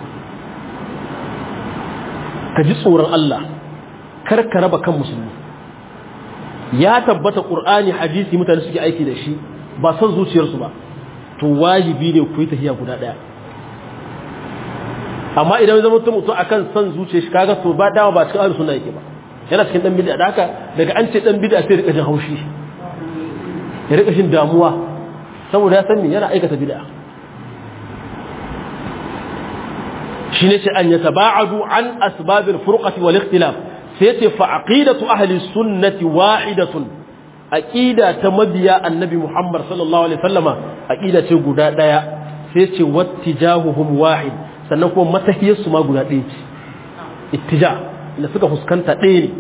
ka ji tsoron Allah kar ka raba kan musulmi ya tabbata qur'ani hadisi mutane suke aiki da shi ba son zuciyarsu ba to wajibi ne ku yi tafiya guda daya amma idan zama mutum mutum akan son zuciyar shi kaga to ba dawa ba cikin ahlus sunna yake ba yana cikin dan bid'a da haka daga an ce dan bid'a sai rika jin haushi ya rika jin damuwa saboda ya san me yana aikata bid'a shine ce an yataba'adu an asbabil furqati wal ikhtilaf sai ce fa aqidatu ahli sunnati wahidatun aqida ta mabiya annabi Muhammad sallallahu alaihi wasallama aqida ce guda daya sai ce wattijahuhum wahid sannan kuma matahiyar su ma guda ɗaya ce ittija inda suka fuskanta ɗaya ne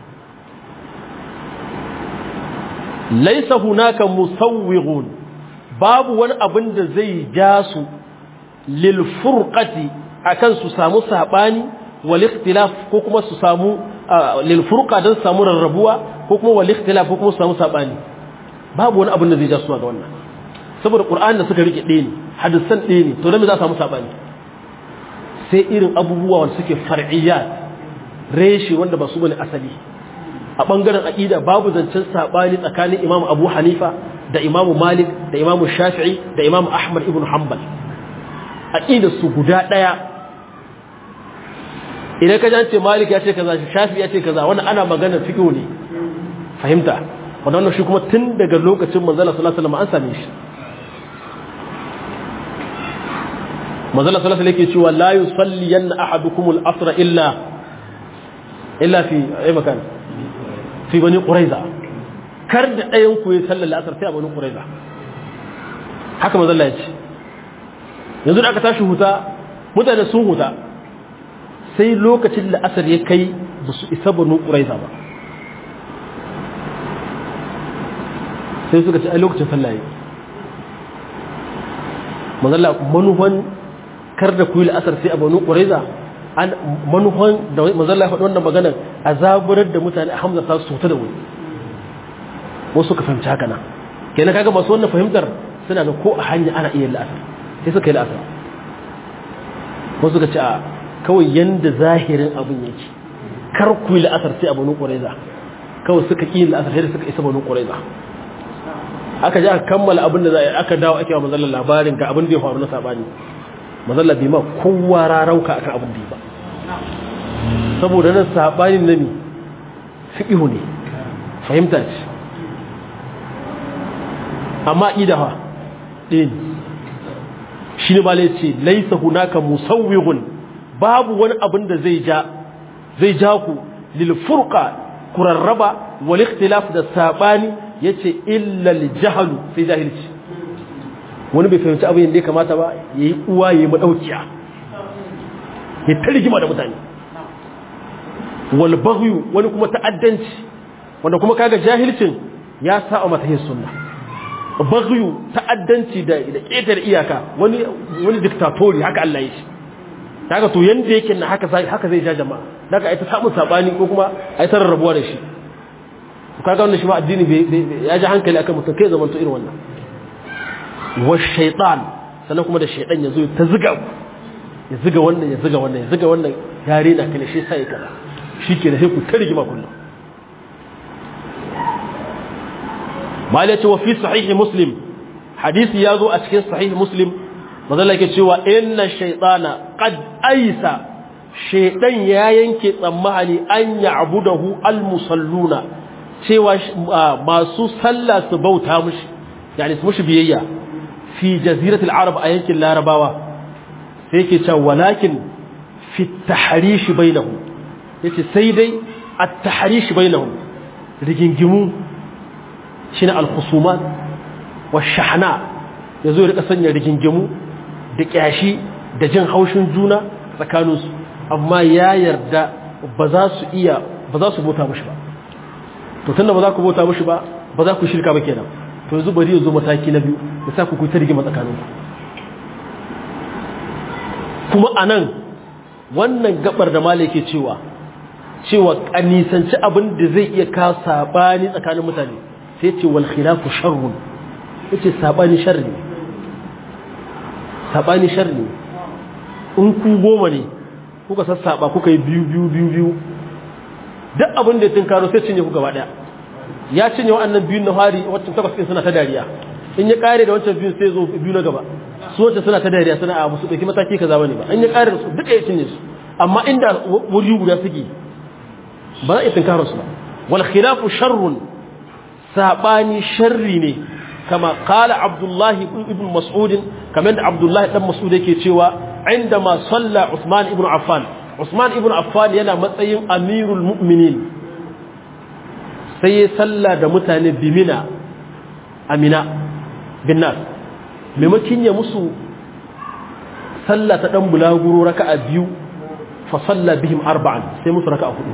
laisa hunaka musawwighun babu wani abin da zai ja su lil furqati akan su samu sabani wal ikhtilaf ko kuma su samu lil furqa dan samu rarrabuwa ko kuma wal ikhtilaf ko kuma su samu sabani babu wani abin da zai ja su ga wannan saboda qur'ani da suka rike ɗaya ne hadisan ɗaya ne to dan me za su samu sabani sai irin abubuwa wanda suke far'iyyat reshi wanda ba su bane asali a bangaren aqida babu zancen sabani tsakanin Imam Abu Hanifa da Imam Malik da Imam Shafi'i da Imam Ahmad ibn Hanbal aqida su guda daya idan ka jance Malik ya ce kaza Shafi'i ya ce kaza wannan ana magana fiqh ne fahimta wannan shi kuma tun daga lokacin manzon sallallahu alaihi wasallam an same shi manzon sallallahu alaihi wasallam yake cewa la yusalliyanna ahadukumul asra illa illa fi ay makan fi bani quraiza kar da ɗayan ku yi sallar la'asar sai a bani quraiza haka manzo Allah ya ce yanzu da aka tashi huta mutane sun huta sai lokacin la'asar ya kai ba su isa bani quraiza ba sai suka ce ai lokacin sallah yake manzo Allah manuhan kar da ku yi la'asar sai a bani quraiza an manufan da mazalla faɗi wannan maganar a zaburar da mutane a hamza ta su da wuri wasu ka fahimci haka nan kenan kaga masu wannan fahimtar suna da ko a hanya ana iya la'asar sai suka yi la'asar wasu ka ce a kawai yanda zahirin abin yake kar ku yi la'asar sai a banu ƙwareza kawai suka ƙi la'asar sai da suka isa banu ƙwareza aka ji aka kammala abin da za a yi aka dawo ake wa mazallar labarin ga abin da ya faru na saɓani mazalla bai ma kowa rarauka akan abin da ba saboda nan sabanin nami fiqhu ne fahimta ce amma idaha din shi ne bale ce laisa hunaka musawwighun babu wani abin da zai ja zai ja ku lil furqa kurarraba wal ikhtilaf da sabani yace illa al jahlu sai jahilci wani bai fahimci abin da ya kamata ba ya yi uwa ya yi maɗaukiya ya ta rigima da mutane walbagyu wani kuma ta'addanci wanda kuma kaga jahilcin ya sa a matahin sunna bagyu ta'addanci da ƙetar iyaka wani wani diktatori haka Allah ya shi kaga to yanda yake na haka zai haka zai ja jama'a daga ai ta samu sabani ko kuma ai ta rarrabuwa da shi kaga wannan shi ma addini ya ji hankali akan mutum kai zaman to irin wannan wa shaitan sannan kuma da shaitan ya zo ta ziga ya ziga wannan ya ziga wannan ya ziga wannan ya rena kana shi sai kaza shike da sai ku ta rigima kullum mala ce wa fi sahih muslim hadisi ya zo a cikin sahih muslim mazalla yake cewa inna shaytana qad aisa shaitan ya yanke tsammani an ya'budahu almusalluna cewa masu sallah su bauta mushi yani su mushi biyayya fi jaziratul arab a yankin larabawa sai yake cewa walakin fi tahrish bainahum yace sai dai at-tahrish bainahum rigingimu shine al-khusumat wash-shahna yazo ya rika sanya rigingimu da kyashi da jin haushin juna tsakaninsu amma ya yarda ba za su iya ba za su bauta mashi ba to tunda ba za ku bauta mashi ba ba za ku shirka ba kenan to yanzu bari ya zo mataki na biyu da sa ku ku ta rigima tsakaninku kuma anan wannan gabar da malai ke cewa cewa kanisanci abin da zai iya ka sabani tsakanin mutane sai ce wal khilafu sharrun yace sabani sharri ne sabani sharri ne in ku goma ne kuka sassaba kuka yi biyu biyu biyu biyu duk abin da ya tunkaro sai cinye ku gaba daya ya cinye wa'annan biyun na hari waccan takwas ɗin suna ta dariya in ya kare da wancan biyun sai zo biyu na gaba su wacce suna ta dariya suna a musu ɗauki mataki kaza bane ba in ya kare da su duka ya cinye su amma inda wuri guda suke ba za a iya tunkaro su ba wal khilafu sharrun sabani sharri ne kama qala abdullahi ibn mas'ud kamar da abdullahi dan mas'ud yake cewa عندما صلى عثمان ابن عفان عثمان ابن عفان yana matsayin amirul mu'minin sai ya salla da mutane bimina amina binnas maimakin ya musu salla ta dan bulaguro raka'a biyu fa salla bihim arba'an sai musu raka'a hudu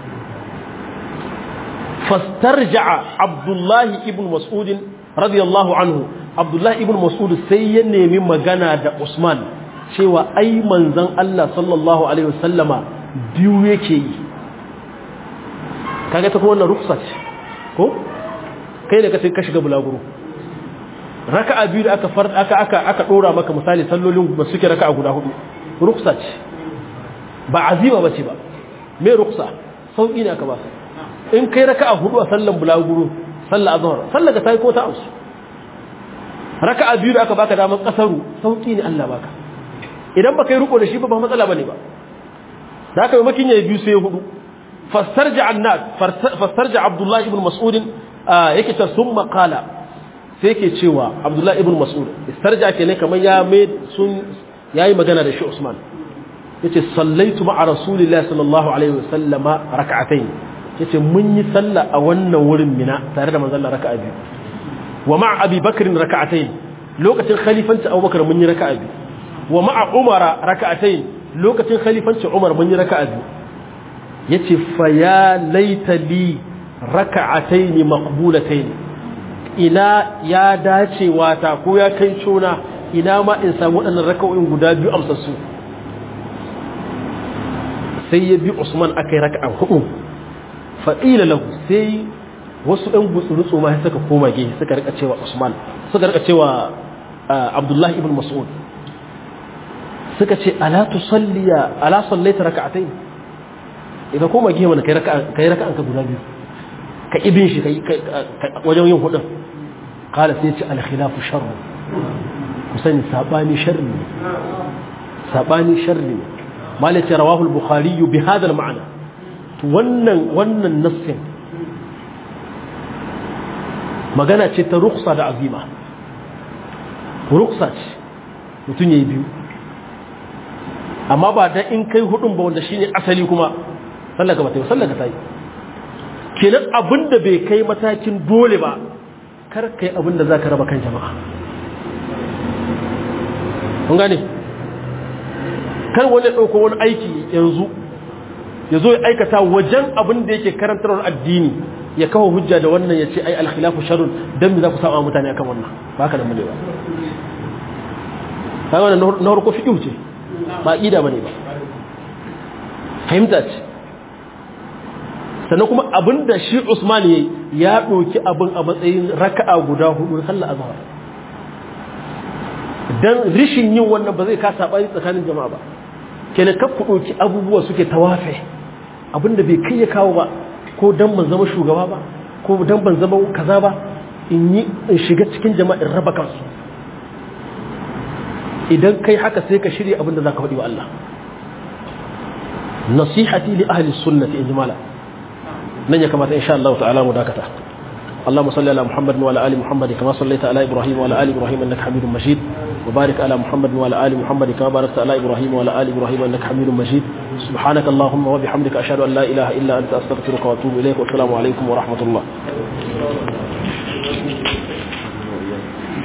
fastarja'a abdullahi ibn mas'ud radiyallahu anhu abdullahi ibn mas'ud sai ya nemi magana da usman cewa ai manzan Allah sallallahu Alaihi wasallama biyu yake yi kaga ta kuma wannan ruksa ce ko kai da kace ka shiga bulaguro raka'a biyu da aka aka aka aka dora maka misali sallolin ba suke raka'a guda hudu ruksa ce ba azima bace ba me ruksa sauki ne aka ba in kai raka'a hudu a sallan bulaguro sallar azhar sallar ka tayi ko ta amsu raka'a biyu da aka baka damar kasaru sauki ne Allah baka idan baka yi riko da shi ba ba matsala bane ba da aka yi makin yayi biyu sai hudu fastarja annat fastarja abdullahi ibn mas'ud yake ta summa qala sai yake cewa abdullahi ibn mas'ud istarja kenan kamar ya mai sun yayi magana da shi usman yace sallaitu ma'a rasulillahi sallallahu alaihi wasallam rak'atayn yace mun yi sallah a wannan wurin mina tare da manzon Allah raka'a biyu wa ma'a abi bakr rak'atayn lokacin khalifanci abubakar mun yi raka'a biyu wa ma'a umara raka'atayn lokacin khalifanci umar mun yi raka'a biyu yace fa ya laita li raka'atayn maqbulatayn ina ya dacewa ta ko ya kai cona ina ma in samu waɗannan raka'o'in guda biyu amsassu sai ya bi Usman akai raka'a hudu fa ila lahu sai wasu ɗan gutsurutsu ma suka koma gehe suka rika cewa Usman suka rika cewa Abdullahi ibn Mas'ud suka ce ala tusalliya ala sallaita raka'atayn idan koma gehe mana kai raka'a kai raka'an ka guda biyu ka ibin shi kai wajen yin hudun qala sai ce al khilafu sharr ku sani sabani sharri ne sabani sharri ne malaka rawahu al bukhari bi hada al ma'na to wannan wannan nassin magana ce ta ruksa da azima ruksa ce mutum yayi biyu amma ba da in kai hudun ba wanda shine asali kuma sallaka ba ta yi sallaka ta yi kenan abinda bai kai matakin dole ba kar kai abinda za ka raba kan jama'a kun gane kar wani ɗauko wani aiki yanzu ya zo ya aikata wajen abin da yake karantarwar addini ya kawo hujja da wannan ya ce ai alkhilafu sharrun dan me za ku saba mutane akan wannan ba haka nan bane ba kai wannan na farko fiqh ce ba aqida bane ba fahimta ce sannan kuma abinda shi Usman yayi ya doki abin a matsayin raka'a guda hudu sallar azhar dan rishin yin wannan ba zai ka sabani tsakanin jama'a ba kenan kaf ku doki abubuwa suke tawafe abinda bai kai ya kawo ba ko dan ban zama shugaba ba ko dan ban zama kaza ba in yi in shiga cikin jama'a in raba kansu idan kai haka sai ka shirya abinda zaka faɗi wa Allah nasihati li ahli sunnati ijmala nan ya kamata insha Allah ta'ala mu dakata اللهم صل على محمد وعلى ال محمد كما صليت على ابراهيم وعلى ال ابراهيم انك حميد مجيد وبارك على محمد وعلى ال محمد كما باركت على ابراهيم وعلى ال ابراهيم انك حميد مجيد سبحانك اللهم وبحمدك اشهد ان لا اله الا انت استغفرك واتوب اليك والسلام عليكم ورحمه الله